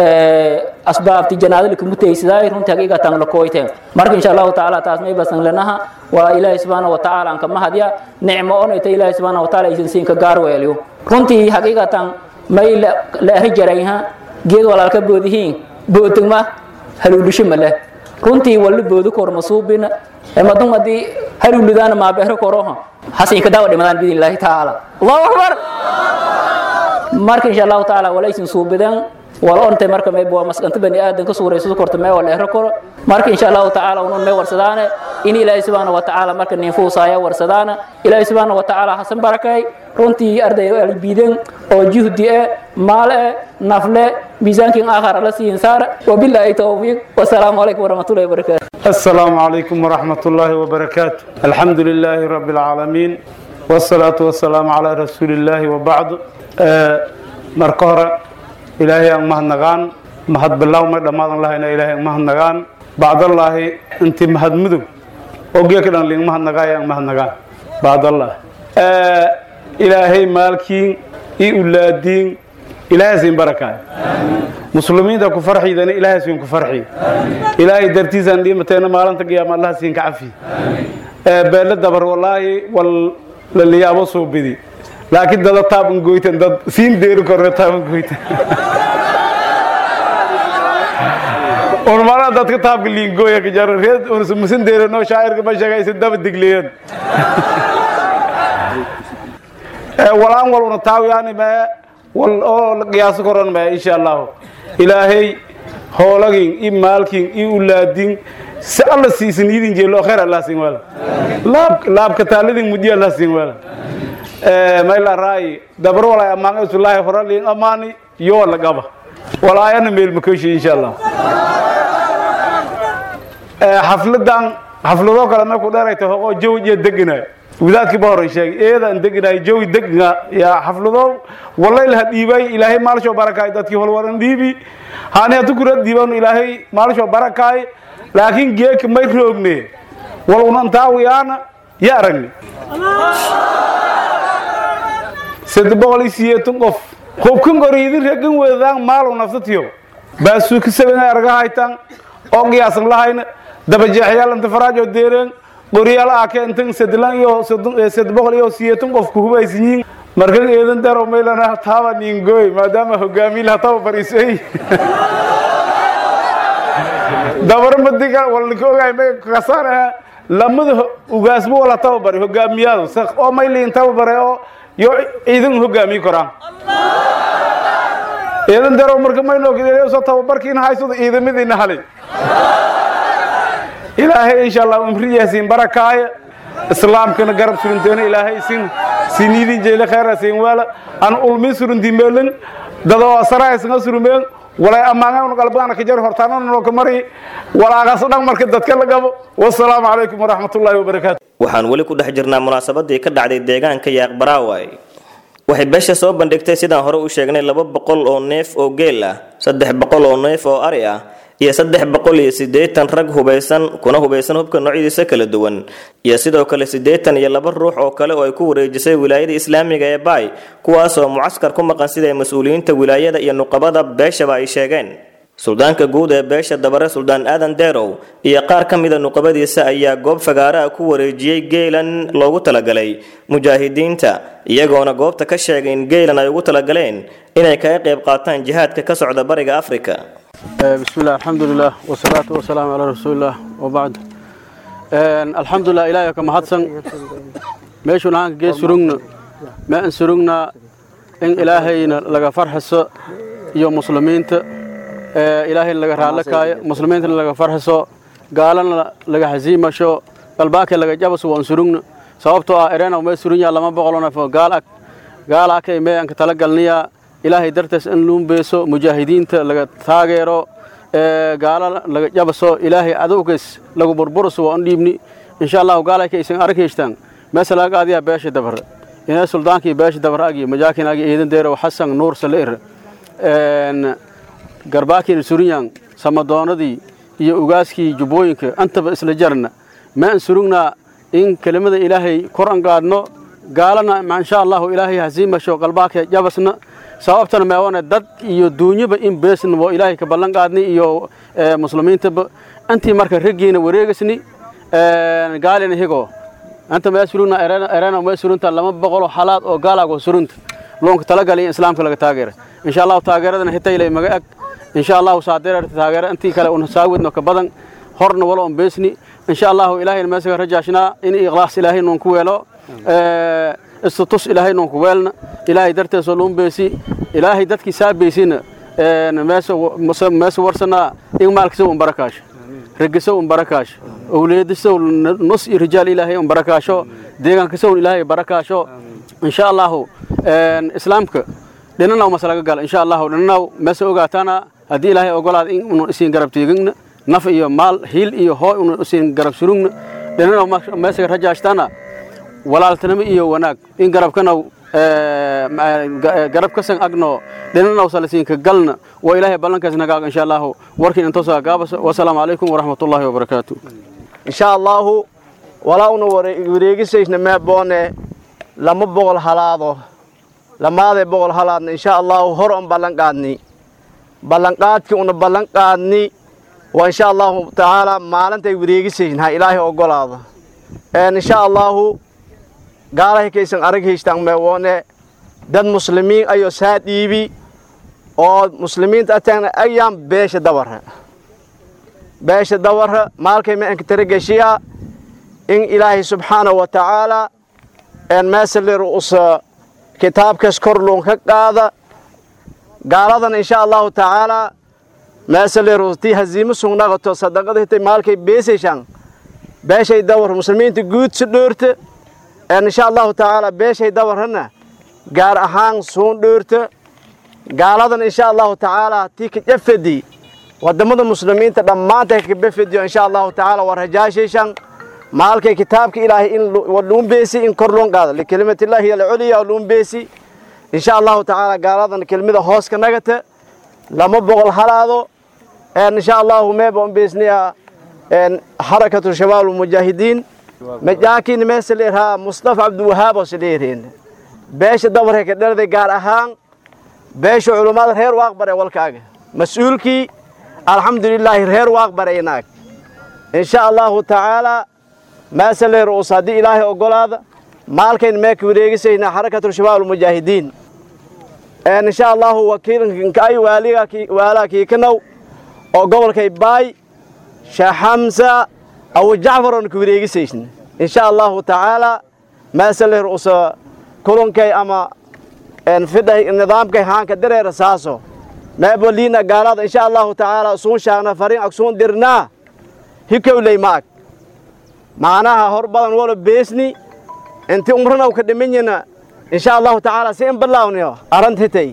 asbaabti janaadada lakumu taysaday runtii haqiiqatan la kooyteen marka insha allahu tacaala taas may basan lanaha waa ilaahay subxaana watacaala anka mahadya nicmo onayta ilaahay subxaana watacaala aysan siinka gaar weeliyo runtii haqiiqatan may leeri jarayha geed walaalka boodihiin bootagma haluulisho ma leh runtii walla boodo kor masuubina madum haddii haluulidaana maabeero koroha hasinka daawa dhimadaan biidn illaahi tacaala allahu akbar marka insha allahu tacaala walaysin suubideen wala ontay marka may bua maskanta bani aadan ka suurayso korta may wala ehro koro marka insha allahu tacaala unun may warsadaane in ilaahay subxaana watacaala marka ninfuusaaya warsadaana ilaahay subxaana watacaala hasan barakay runtii arday albiiden oo juhdi e maal e nafle miisaankin aakhar ala siin saara wabilaahi tawfiiq wasalaamu calaykum waraxmatullahi wabarakaatu السلام عليكم ورحمة الله وبركاته الحمد لله رب العالمين والصلاة والسلام على رسول الله وبعد مركورة إلهي أن مهد نغان مهد بالله ومهد لماذا الله إن إلهي أن مهد نغان بعد الله أنت مهد مدو وقيا كده لين مهد نغايا أن مهد نغان بعد الله إلهي مالكين إي أولادين إلهي سين بركة مسلمين ده كفرحي ده إلهي سين كفرحي إلهي درتيزان دي متينا مالان تقيام الله سين كعفي بلد دبر والله وال للي أبو صوبدي laakiin dada taaban goytan dad siin deeri korne taaban goytan urmana dadka taabka liingooya ka jaro reed unus musin deerano shaacirka ma sheega isin daba digleeyeen walaan wal una taawiyaani mee wal oo la qiyaaso koran mee insha allahu ilaahay hoolagin i maalkin i ulaadin si alla siisin idin jeelo kheer allah siin wala laab laabka taalidin mudiya allah siin wala mayla raayi dabar walay ammaan isulaahi horaliin amaani yoo la qaba walaayana meel makoshi insha allah xafladan xafladoo kale markuu dheerayta hoqoo jawi iyo deganaay wadaadkii ba horay sheegay eedaan deganaay jawi degna yaa xafladoo walayl ha dhiibay ilaahay maalshoo barakaay dadkii holwaran dhiibi hani hatu kura dhiiban ilaahay maalshoo barakaay laakiin geeka may roogne wal unantaawiyaana ya aragni saddex boqol iyo sideetan qof hubkan goriidin regan weedaan maalow naftatiyo baasuuka sabena arga haytan oo qiyaasan lahayna dabajeexyaal inta faraajo deereen qoryaal aa keentan sadlan iyo saddex boqol iyo sideetan qof ku hubaysan yihiin markan eedan daro maylana taaba niingooy maadaama hogaamiye laha taba fariisay dabar madiga walka ogaay may kasaanaha lamada ugaasmo wala tababari hogaamiyaadu oo mayliin tababare oo yo ciidan hogaamiyi koraan ciidan daro marka maynoo soo tababarkiina haysado ciidamadiina halay ilaahay insha allah umriyaasiin barakaaya islaamkana garab surunteena ilaahay sin sinidin jeyle khayra siin wala an ulmi surunti meelin dadoo saraaysan surumeen walay ammaangan qalbana ka jar hortaanana noo ka mari walaaqas dhan marka dadka la gabo wassalaamu calaykum waraxmatullaahi wabarakaatu waxaan weli ku dhex jirnaa munaasabadii ka dhacday deegaanka yaaqbaraaway waxay beesha soo bandhigtay sidaan hore u sheegnay laba boqol oo neef oo geel ah saddex boqol oo neef oo ari ah iyo saddex boqol iyo siddeetan rag hubaysan kuna hubaysan hubka noocyadiisa kala duwan iyo sidoo kale siddeetan iyo laba ruux oo kale oo ay ku wareejisay wilaayada islaamiga ee baay kuwaasoo mucaskar ku maqan sida mas-uuliyiinta wilaayada iyo nuqabada beeshaba ay sheegeen suldaanka guud ee beesha dabare suldaan aadan deerow iyo qaar ka mida nuqabadiisa ayaa goob fagaara ah ku wareejiyey geelan loogu talagalay mujaahidiinta iyagoona goobta ka sheegay in geelan ay ugu talagaleen inay kaga qayb qaataan jihaadka ka socda bariga afrika بسم الله الحمد لله والصلاة والسلام على رسول الله وبعد الحمد لله إلهي كما حدثن ميشو نهانك جي سرقنا ما ان سرقنا إن إلهينا لغا فرحس يو مسلمين إلهي لغا رالكاي مسلمين لغا فرحس قالنا لغا حزيمة شو قلباك لغا جابس وان سرقنا sababtoo ah erena umay surin yaa lama boqoloo neef oo gaal ag gaal akay mee aan ka talagalniyaa ilaahay dartees in luun beeso mujaahidiinta laga taageero gaala laga jabaso ilaahay cadowgees lagu burburuso waa un dhiibni insha allahu gaalay kaysan arkaystaan meesa laga qaadiyaa beesha dabar inay suldaankii beesha dabar agi majaakin agi eedan deero xasan nuur saleir garbaakiina surinyan samadoonadii iyo ugaaskii jubbooyinka antaba isla jarna ma an surugnaa in kelimada ilaahay kor an gaadhno gaalana insha allahu ilaahay hasiimasho qalbaaka jabasna sababtana meewane dad iyo duunyaba in beesna oo ilaahay ka ballan qaadni iyo muslimiintaba antii marka raggiina wareegasni gaalina higo anta mee surugna erena mee surunta lama boqolo xalaad oo gaalago surunta loonka talagali in islaamka laga taageera insha allahu taageeradana hitaylay maga ag insha allahu saadeer taageera intii kale un saawidno ka badan horna walo on beesni insha allahu ilaahayna meesaga rajaashnaa in ikhlaas ilaahay noon ku weelo istutus ilaahay noon ku weelna ilaahay darteesoo loon beesi ilaahay dadkii saa beesina meesa warsanaa in maalkiisa un barakaasho regiso un barakaasho owliyadiso nus iyo rijaal ilaahay un barakaasho deegaankiisa un ilaahay barakaasho insha allahu islaamka dhinanaw mase laga gala insha allahu dhinanaw meesa ogaataana haddii ilaahay ogolaada in unu isiin garab teegigna naf iyo maal hiil iyo hooy unu isiin garab surugna dhinanaw meesaga rajaashtana walaaltanimo iyo wanaag in garabkanaw garab kasan agno dhinanaw salasiinka galna waa ilaahay ballankaas nagaaga insha allahu warkiin intoosaa gaabas wasalaamu calaykum waraxmatullaahi wabarakaatu insha allahu walaa una wareegisaysna meeboone lama boqol halaado lamaadee boqol halaadna insha allahu hor on ballan qaadni ballanqaadkii una ballan qaadni waa insha allahu tacaala maalintay wareegisaysn ha ilaahay ogolaado insha allahu gaalahay kaysan arag haystaan meewoone dad muslimiin ayuu saa dhiibi oo muslimiinta ataagna ayaan beesha dawarra beesha dawarra maalkay ma anka tarageshiya in ilaahay subxaanahu wa tacaala een meesalir usa kitaabkaas kor luun ka qaada gaaladan insha allahu tacaala meesalir tii haziimo sugnaqato sadaqada hitay maalkay beesayshaan beeshay dawar muslimiinta guud si dhoorta een insha allahu tacaala beeshay dawarrana gaar ahaan suun dhoorta gaaladan insha allahu tacaala tii ka jafadi wadamada muslimiinta dhammaantay ka befediyo insha allahu tacaala waa rajaashayshan maalkay kitaabka ilaahay in luun beesi in kor loon qaado likelimatillahi hiya alculya luun beesi insha allahu tacaala gaaladan kelmida hoos ka nagata lama boqol halaado een insha allahu meeba un beesniya een xarakatu shabaab almujaahidiin majaakiin meesa leerhaa mustafa cabdiwahaab oo sileereen beesha dabarka ka dhalday gaar ahaan beesha culummada reer waaqbare walkaaga mas-uulkii alxamdulilaahi reer waaqbare inaag insha allahu tacaala meesa leer us haddii ilaahay ogolaada maalkayn meeka wareegisaynaa xarakatu shabaab almujaahidiin een insha allahu wakiilka ay waaliga waalaa kiikanow oo gobolkay baay sheekh xamsa abu jacfar oon ka wareegisaysna insha allahu tacaala meesa leer usa kulankay ama fidhay nidaamkay haanka dareera saaso meeboliina gaalada insha allahu tacaala usuun shaagna fariin agsuun dirnaa hikowley maag macnaha hor badan wala beesni inti umranaw ka dhimanyana insha allahu tacaala si in balaawniyo arantitay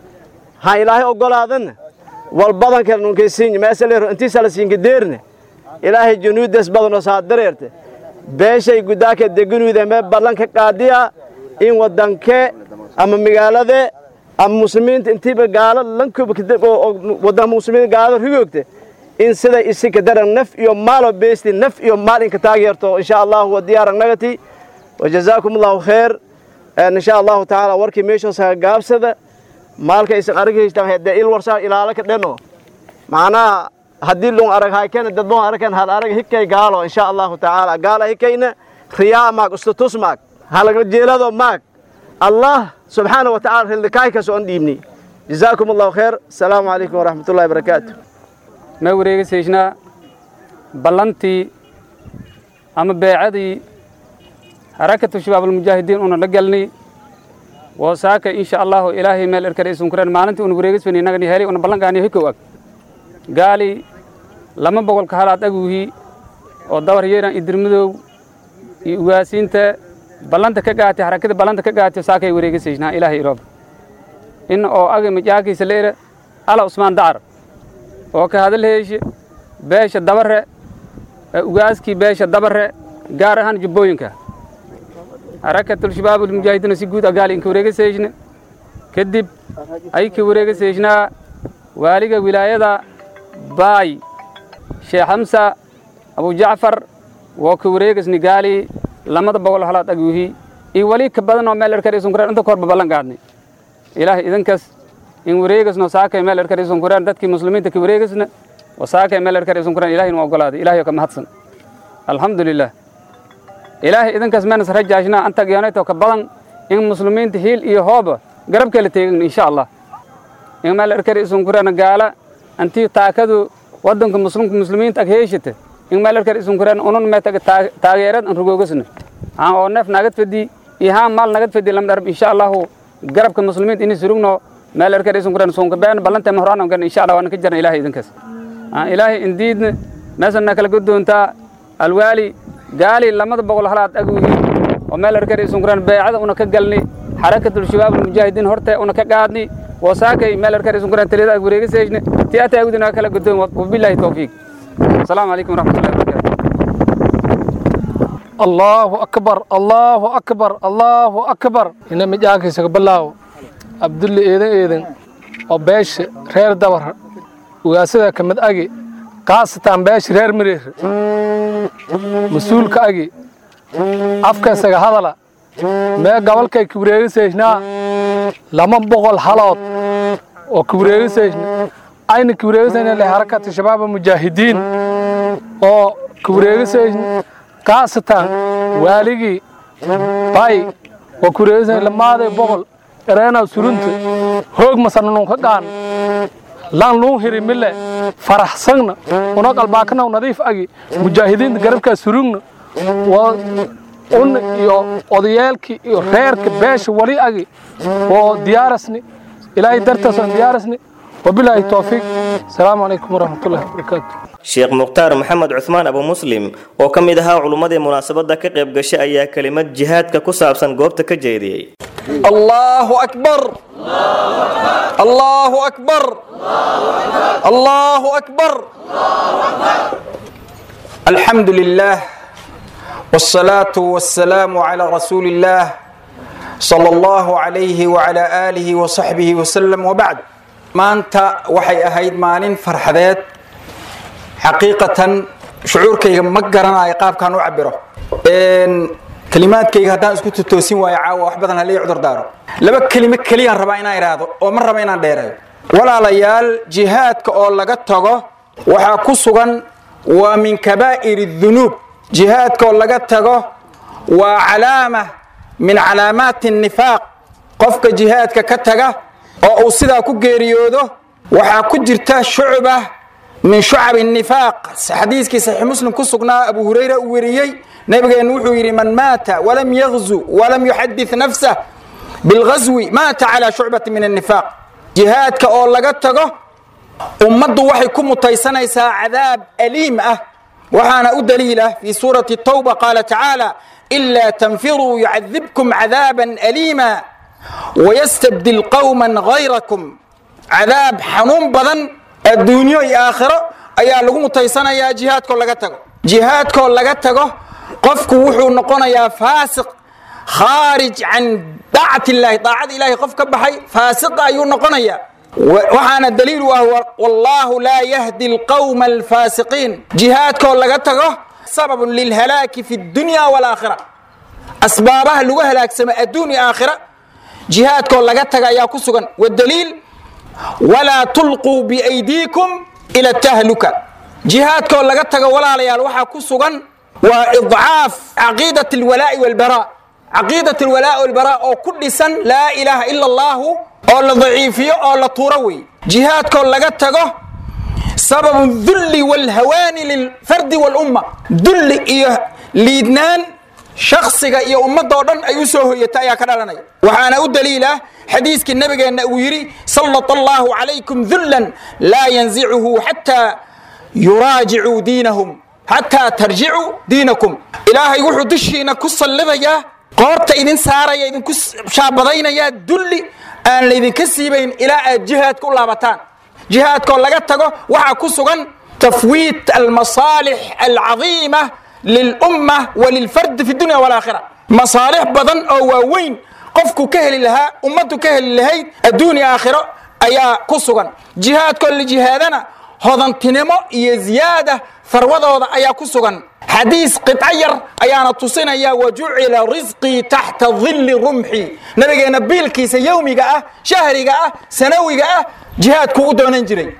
ha ilaahay ogolaadan wal badanka nunkaysiin meesaleero intiisa la siinka deerne ilaahay junuudas badanoo saa dareerte beeshay gudaaka deganuuda mee ballanka qaadiya in wadanke ama magaalade ama muslimiinta intiiba gaalo lankuwadan muslimiinta gaalada rigoogta in siday isika daran naf iyo maalo beesti naf iyo maal inka taageerto insha allahu wa diyaaran nagati wajazaakum allahu khayr insha allahu tacaala warkii meeshoos ha gaabsada maalka isan araghaystaan hadee il warsaa ilaala ka dheno macnaha haddii lun arag haykena dad lun aragkan hal arag hikay gaalo insha allahu tacaala gaala hikayna riyaa maag ustutus maag halaga jeelado maag allah subxaana wa tacala rildikaaykaas oon dhiibni jazaakum allahu khayr asalaamu calaykum waraxmat ullahi barakaatu ma wareegisaysnaa ballantii ama beecadii harakatu shabaab almujaahidiin una la gelnay woosaaka insha allahu ilaahay meel erkare isunkureen maalintii una wareegisfani inagani heli una ballankaaniyo hikow ag gaali lama boqolka halaad aguuhi oo dabar yeeran idirmadow iyo ugaasiinta ballanta ka gaatay harakada ballanta ka gaatay saakay wareegisaysnaa ilaahay iroob in oo agi majaakiisa leera ala usmaan dacar oo ka hadal heeshe beesha dabare ugaaskii beesha dabare gaar ahaan jubbooyinka harakatul shabaab almujaahidiina si guud agaali inka wareegaseeshne kadib ay ka wareegaseeshnaa waaliga wilaayada baay sheekh xamsa abu jacfar woo ka wareegasni gaali lamada boqol halaad aguuhi iyo weli ka badan oo meel erkar isun kureen inta korba ballan qaadnay ilaahay idinkas in wareegasno saakay meel erkar isun kureen dadkii muslimiinta ka wareegasna oo saakay meel erkar isun kureen ilahay nu ogolaaday ilahay oo ka mahadsan alxamdulilah ilaahay idinkas meenas rajaashnaa anta geenayto ka badan in muslimiinta hiil iyo hooba garabkeela teegin insha allah in meel erkar isun kureen gaala antii taakadu wadanka muslimka muslimiinta ag heeshata in meel erkar isun kureen unun meetaga taageerad an rugoogasna haan oo neef nagad fadi iyo haan maal nagad fadi lam dharab insha allahu garabka muslimiinta ini surugno meel erkar isun kureen sunka been ballanta ma horaan gan insha allah waan ka jarna ilaahay idinkas ilaahay indiidna meesana kala godoontaa alwaali gaali lamada boqol halaad aguuhi oo meel erkar isun kureen beecada una ka galni xarakatul shabaab almujaahidiin horte una ka qaadni وساكي مال أركان يسون كران تليدا أقولي سيجن تياتا أقولنا كلا قدوم وبالله التوفيق السلام عليكم ورحمة الله وبركاته الله أكبر الله أكبر الله أكبر إن مجاك سقبلاو عبد الله إيدن إيدن وبيش رير دور وياسدا كمد أجي قاسة بيش رير مرير مسؤول كأجي أفكار سجى هذا لا ما قبل كي كبرير سيجنا lama boqol halood oo kuwareegisaysna ayna kuwareegisayna le harakata shabaaba mujaahidiin oo kuwareegisaysna kaasatan waaligii bay oo kuwareegisayna lamaaday boqol ereenaa surunta hoog masananunka gaan lan luun hiri mile faraxsagna una qalbaakanaw nadiif agi mujaahidiinta garabkaa surugna waa un iyo odayaalkii iyo reerka beesha wali agi oo diyaarasni ilaahay dartaasaan diyaarasni wabilaahi towfiiq asalaamu calaykum waraxmatullahi wabarakaatu sheekh mukhtaar maxamed cuhmaan abu muslim oo ka mid ahaa culummadii munaasabadda ka qayb gashay ayaa kelimad jihaadka ku saabsan goobta ka jeediyey الله أكبر الله أكبر الله أكبر الحمد لله والصلاة والسلام على رسول الله صلى الله عليه وعلى آله وصحبه وسلم وبعد ما أنت وحي أهيد مالين فرحذات حقيقة شعورك مقرنا إيقاف كانوا عبره إن kalimaadkayga haddaan isku tutoosin waayo caawa wax badan halii cudur daaro laba kelimo keliyaan rabaa inaan idhaahdo oo ma raba inaan dheerayo walaalayaal jihaadka oo laga tago waxaa ku sugan waa min kabaa'iri dunuub jihaadka oo laga tago waa calaama min calaamaati nifaaq qofka jihaadka ka taga oo uu sidaa ku geeriyoodo waxaa ku jirta shucba min shucabi nifaaq xadiiskii saxiix muslim ku sugnaa abu hurayra uu weriyey nabigeennu wuxuu yidhi man maata walam yagzu walam yuxadith nafsah bilghaswi maata calaa shucbati min annifaaq jihaadka oo laga tago ummaddu waxay ku mutaysanaysaa cadaab aliim ah waxaana u daliila fii suurati tawba qaala tacaala ilaa tanfiruu yucadibkum cadaaban aliima wayastabdil qowman hayrakum cadaab xanuun badan adduunyo iyo aakhiro ayaa lagu mutaysanayaa jihaadkoo laga tago jihaadkoo laga tago qofku wuxuu noqonayaa faasiq khaarij can daacati illaahi daacada ilaahay qof ka baxay faasiqa ayuu noqonayaa waxaana daliil u ah wallaahu laa yahdi alqawma alfaasiqiin jihaadkoo laga tago sababun lilhalaaki fi dunya walaakhira asbaabaha lagu halaagsamo adduun iyo aakhira jihaadkoo laga taga ayaa ku sugan wadaliil walaa tulquu biaydiikum ila tahluka jihaadkoo laga tago walaalayaal waxaa ku sugan waa idcaaf caqiidat alwalaa'i walbaraa caqiidat alwalaa'i walbaraa oo ku dhisan laa ilaaha ila allahu oo la daciifiyo oo la tuuro wey jihaadkoo laga tago sababu dulli walhawaani lilfardi walumma dulli iyo liidnaan shaksiga iyo ummadoo dhan ay u soo hoyata ayaa ka dhalanaya waxaana u daliila xadiiskii nabigeenna uu yidhi sallat allahu calaykum dullan laa yanzicuhu xataa yuraajicuu diinahum xataa tarjicuu diinakum ilaahay wuxuu dushiina ku sallidayaa qoorta idin saaraya idinku shaabadaynaya dulli aan laydinka siibayn ilaa aad jihaadka u laabataan jihaadkoo laga tago waxaa ku sugan tafwiit almasaalix alcadiima lilumma walilfardi fi dunya walaakhira masaalix badan oo waaweyn qofku ka heli lahaa ummaddu ka heli lahayd adduun aakhiro ayaa ku sugan jihaadkoo la jihaadana hodantinimo iyo ziyaada farwadooda ayaa ku sugan xadiis qidco yar ayaana tusinaya wa jucila risqii taxta dilli rumxi nabigeenna biilkiisa yowmiga ah shahriga ah sanawiga ah jihaadkuu u doonan jiray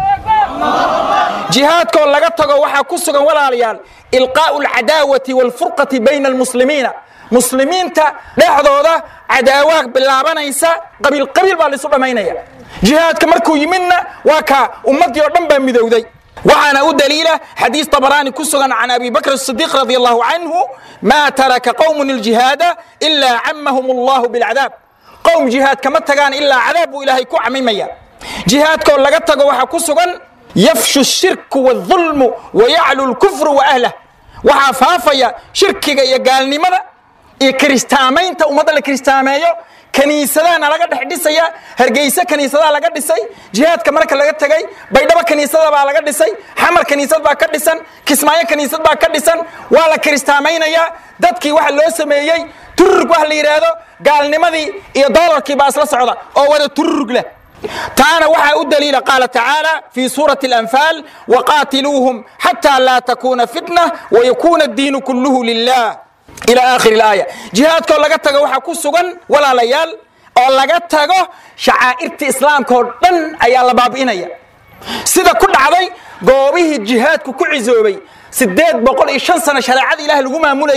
jihaadkoo laga tago waxaa ku sugan walaalayaal ilqaa'u alcadaawati waalfurqati bayna almuslimiina muslimiinta dhexdooda cadaawaad bilaabanaysa qabiil qabiil baa laisu dhammaynaya jihaadka markuu yimidna waa kaa ummaddii oo dhan baa midowday waxaana u daliila xadiis طبراني كسغن عن أبي بكر الصديق رضي الله عنه ما ترك قوم الجهاد إلا عمهم الله بالعذاب قوم جهاد كما تغان إلا عذاب إلهي كو عميميا جهاد كو لغا تغو waxa كسغن يفشو الشرك والظلم ويعلو الكفر وأهله waxaa faafaya shirkiga iyo gaalnimada iyo kiristaamaynta ummadda la kiristaameeyo kaniisadaana laga dhex dhisaya hargeyse kaniisadaha laga dhisay jihaadka marka laga tegay baydhabo kaniisada baa laga dhisay xamar kaniisad baa ka dhisan kismaayo kaniisad baa ka dhisan waa la kiristaamaynayaa dadkii waxa loo sameeyey tururug waxa la yidhaahdo gaalnimadii iyo doolarkii baa isla socda oo wada tururug leh taana waxaa u daliila qaala tacaala fi suurati alanfaal waqaatiluuhum xataa laa takuuna fitna wayakuuna addiinu kulluhu lilah ila aakhiri alaaya jihaadkoo laga tago waxaa ku sugan walaalayaal oo laga tago shacaa'irta islaamka oo dhan ayaa la baabi'inaya sida ku dhacday goobihii jihaadku ku cisoobay sideed boqol iyo shan sano shareecada ilaah lagu maamulayey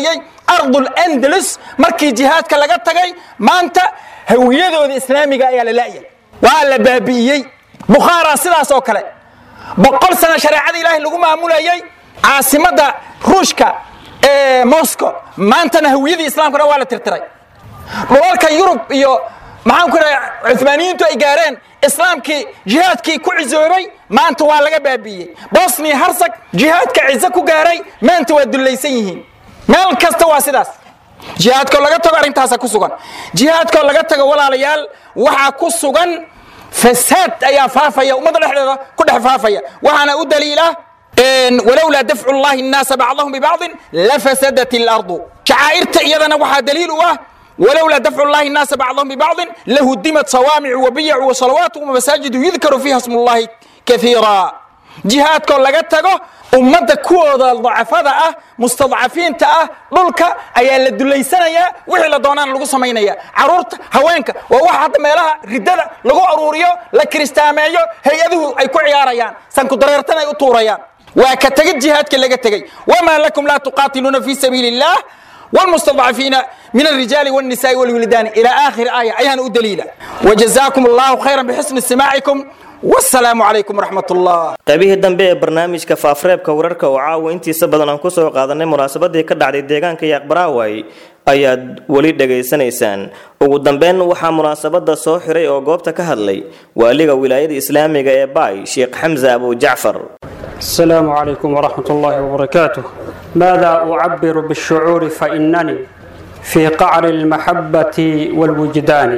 ardul andalus markii jihaadka laga tagay maanta hawiyadooda islaamiga ayaa la la'yay waa la baabi'iyey bukhaara sidaas oo kale boqol sano shareecada ilaahay lagu maamulayay caasimadda ruushka ee moscow maantana hawiyadii islaamkana waa la tirtiray dhulalka yurub iyo maxaan ku dhahay cumaaniyiintu ay gaareen islaamkii jihaadkii ku cisoobay maanta waa laga baabi'iyey bosnia harsag jihaadka cizo ku gaaray maanta waa dullaysan yihiin meel kasta waa sidaas jihaadkoo laga tago arrintaasa ku sugan jihaadkoo laga tago walaalayaal waxaa ku sugan fasaad ayaa faafaya ummadda dhexdeeda ku dhex faafaya waxaana u daliila walowlaa dafcu llahi الnaasa bacdahum bibacضin lafasadat اlardu shacaa'irta iyadana waxaa daliil u ah ولولا دفع الله الناس بعضهم ببعض لهدمت صوامع وبيع وصلوات ومساجد يذكر فيها اسم الله كثيرا jihaadkoo laga tago ummadda kuwooda dacafada ah mustadcafiinta ah dhulka ayaa la dulaysanayaa wixii la doonaan lagu samaynaya caruurta haweenka waa waxa hadda meelaha ridada lagu aruuriyo la kiristaameeyo hay-aduhu ay ku ciyaarayaan sankudareertan ay u tuurayaan waa ka tegid jihaadka laga tegey wamaa lakum laa tuqaatiluuna fi sabiili illah والمستضعفين من الرجال والنساء والولدان إلى آخر آية أيها أدليلا وجزاكم الله خيرا بحسن استماعكم والسلام عليكم ورحمة الله qaybihii dambe ee barnaamijka faafareebka wararka oo caawa intiisa badan aan kusoo qaadanay munaasabadii ka dhacday deegaanka yaaqbaraaway ayaad weli dhegaysanaysaan ugu dambeyn waxaa munaasabada soo xiray oo goobta ka hadlay waaliga wilaayada islaamiga ee baay sheekh xamse abu jacfar السلام عليكم ورحمة الله وبركاته ماذا أعبر بالشعور فإنني في قعر المحبة والوجدان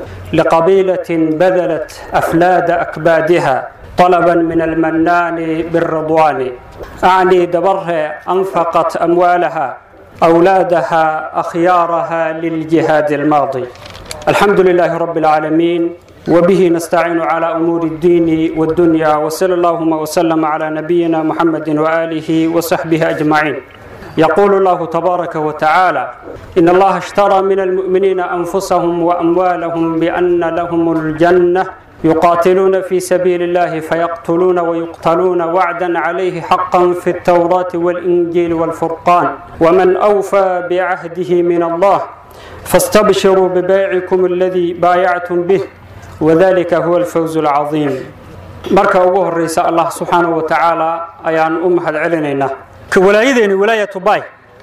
لقبيلة بذلت أفلاد أكبادها طلبا من المنان بالرضوان أعني دبرها أنفقت أموالها أولادها أخيارها للجهاد الماضي الحمد لله رب العالمين وبه نستعين على أمور الدين والدنيا وصلى اللهم وسلم على نبينا محمد وآله وصحبه أجمعين يقول الله تبارك وتعالى إن الله اشترى من المؤمنين أنفسهم وأموالهم بأن لهم الجنة يقاتلون في سبيل الله فيقتلون ويقتلون وعدا عليه حقا في التوراة والإنجيل والفرقان ومن أوفى بعهده من الله فاستبشروا ببيعكم الذي بايعتم به وذلك هو الفوز العظيم marka ugu horeysa allah subxaanahu wa tacaala ayaan u mahad celinaynaa ka walaayadeeni walaayatu bay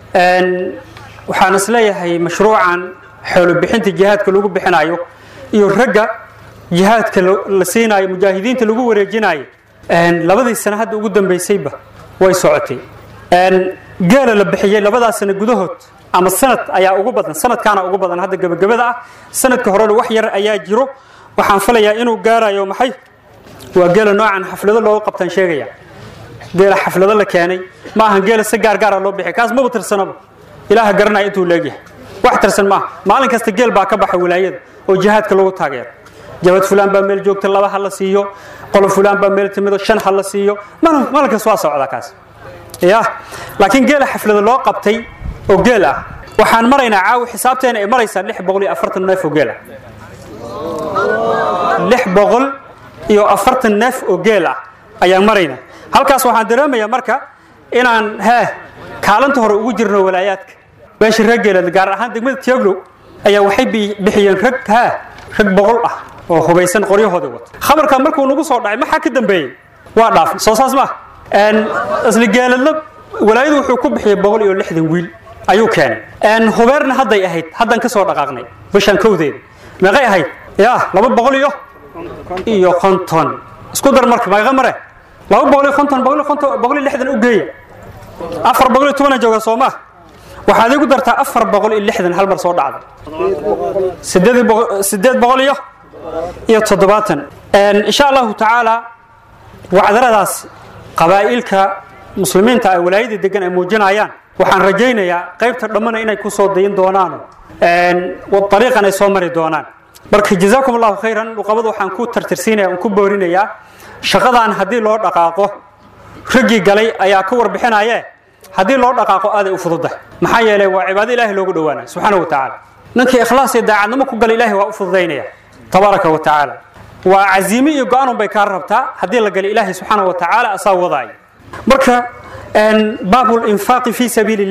waxaan isleeyahay mashruucan xoolo bixinta jihaadka lagu bixinayo iyo ragga jihaadka la siinayo mujaahidiinta lagu wareejinayo labadii sano hadda ugu dambeysayba way socotay geela la bixiyey labadaas sano gudahood ama sanad ayaa ugu badan sanadkaana ugu badan hadda gebagabada ah sanadka horena wax yar ayaa jiro waxaan filayaa inuu gaarayo maxay waa geela noocan xaflado looga qabtaan sheegaya geela xaflado la keenay ma ahan geela si gaargaara loo bixi kaas maba tirsanaba ilaaha garanaya intuu leegyahay wax tirsan maaha maalin kasta geel baa ka baxa wilaayada oo jihaadka lagu taageero jabad fulaan baa meel joogta laba ha la siiyo qolo fulaan baa meel timido shan ha la siiyo maalin kasta waa socdaa kaas ya laakiin geela xaflado loo qabtay oo geel ah waxaan maraynaa caawi xisaabteena ay maraysaa lix boqol iyo afartan neef oo geel ah lix boqol iyo afartan neef oo geel ah ayaan maraynaa halkaas waxaan dareemayaa marka inaan hee kaalinta hore ugu jirno walaayaadka meesha rag geeleed gaar ahaan degmada tiaglow ayaa waxay bixiyeen rag hee rag boqol ah oo hubaysan qoryahooda wata khabarka markuu nagu soo dhacay maxaa ka dambeeyey waa dhaafay soo saas ma isla geeladla walaayadu wuxuu ku bixiyey boqol iyo lixdan wiil ayuu keenay hubeerna hadday ahayd haddan ka soo dhaqaaqnay bishan kowdeeda meeqay ahayd ya laba boqol iyo iyo konton isku dar marka meeqa mare laba boqol iyo konton boqol iyo konton boqol iyo lixdan u geeya afar boqol iyo tobana jooga soo ma waxaad igu dartaa afar boqol iyo lixdan hal mar soo dhacda sideed boqol sideed boqol iyo iyo toddobaatan insha allahu tacaala wacdaradaas qabaa'ilka muslimiinta ay walaayada degan ay muujinayaan waxaan rajaynayaa qaybta dhammana inay ku soo dayin doonaan ariiqan ay soo mari doonaan marka jazaakum allahu khayran luqabada waxaan ku tartirsiinaya aan ku boorinayaa shaqadan haddii loo dhaqaaqo raggii galay ayaa ka warbixinaye haddii loo dhaqaaqo aaday u fududahay maxaa yeelay waa cibaado ilaahay loogu dhowaanaya subxaana wa tacaala ninkii ikhlaas iyo daacadnimo ku gala ilaahay waa u fududaynaya tabaaraka wa tacaala waa caziime iyo go-aanun bay kaa rabtaa haddii la gala ilaahay subxaana wa tacaala asaa wadaaya marka baabul infaaqi fii sabiili illah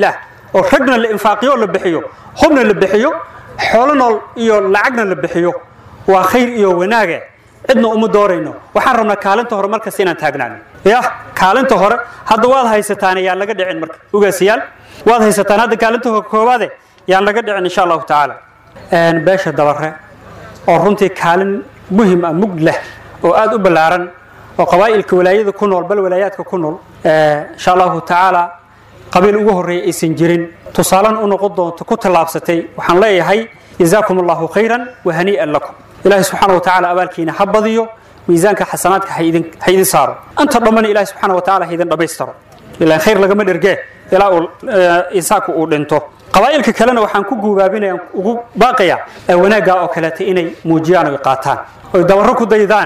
oo ragna la infaaqiyo oo la bixiyo hubna la bixiyo xoolo nool iyo lacagna la bixiyo waa khayr iyo wanaage cidna uma doorayno waxaan rabnaa kaalinta hore markasta inaan taagnaano ya kaalinta hore hadda waad haysataan yaan laga dhicin marka ugaasiyaal waad haysataan hadda kaalinta koowaade yaan laga dhicin insha allahu tacaala beesha dabare oo runtii kaalin muhim ah mug leh oo aada u ballaaran oo qabaa'ilka walaayada ku nool bal walaayaadka ku nool insha allahu tacaala qabiil ugu horreeya aysan jirin tusaalena u noqon doonto ku tallaabsatay waxaan leeyahay jazaakum allahu khayran wa hanii'an lakum ilaahay subxaana wa tacaala abaalkiina ha badiyo miisaanka xasanaadka ha idin ha idin saaro anta dhammana ilaahay subxaana wa tacaala ha idin dhammaystiro ilaan khayr lagama dhergee ilaa uu insaanku uu dhinto qabaa'ilka kalena waxaan ku guubaabinaya ugu baaqaya wanaaggaa oo kaleeta inay muujiyaan oy qaataan oy dabarro ku daydaan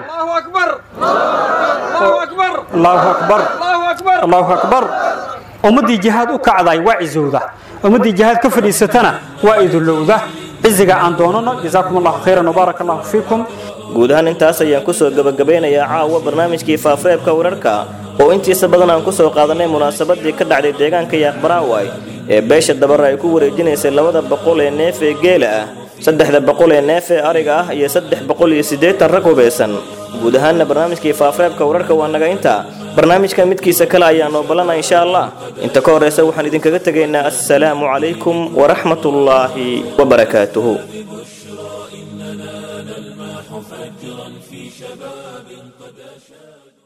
allahu akbar allahu akbar ummaddii jihaad u kacday waa cizowda ummaddii jihaad ka fadhiisatana waa idulowda ciziga aan doonano jazaakum allahu khayran wbaaraka allahu fiikum guud ahaan intaas ayaan kusoo gebagabeynayaa caawa barnaamijkii faafareebka wararka oo intiisa badan aan kusoo qaadanay munaasabadii ka dhacday deegaanka yaaqbaraaway ee beesha dabare ay ku wareejinaysay labada boqol ee neef ee geela ah saddexda boqol ee neef ee ariga ah iyo saddex boqol iyo siddeetan rag hubeysan guud ahaanna barnaamijkii faafareebka wararka waa naga inta barnaamijka midkiisa kale ayaa noo balana insha allah inta ka horreysa waxaan idinkaga tegaynaa assalaamu calaykum waraxmatullaahi wabarakaatuhu فجرا في شباب قد أشاد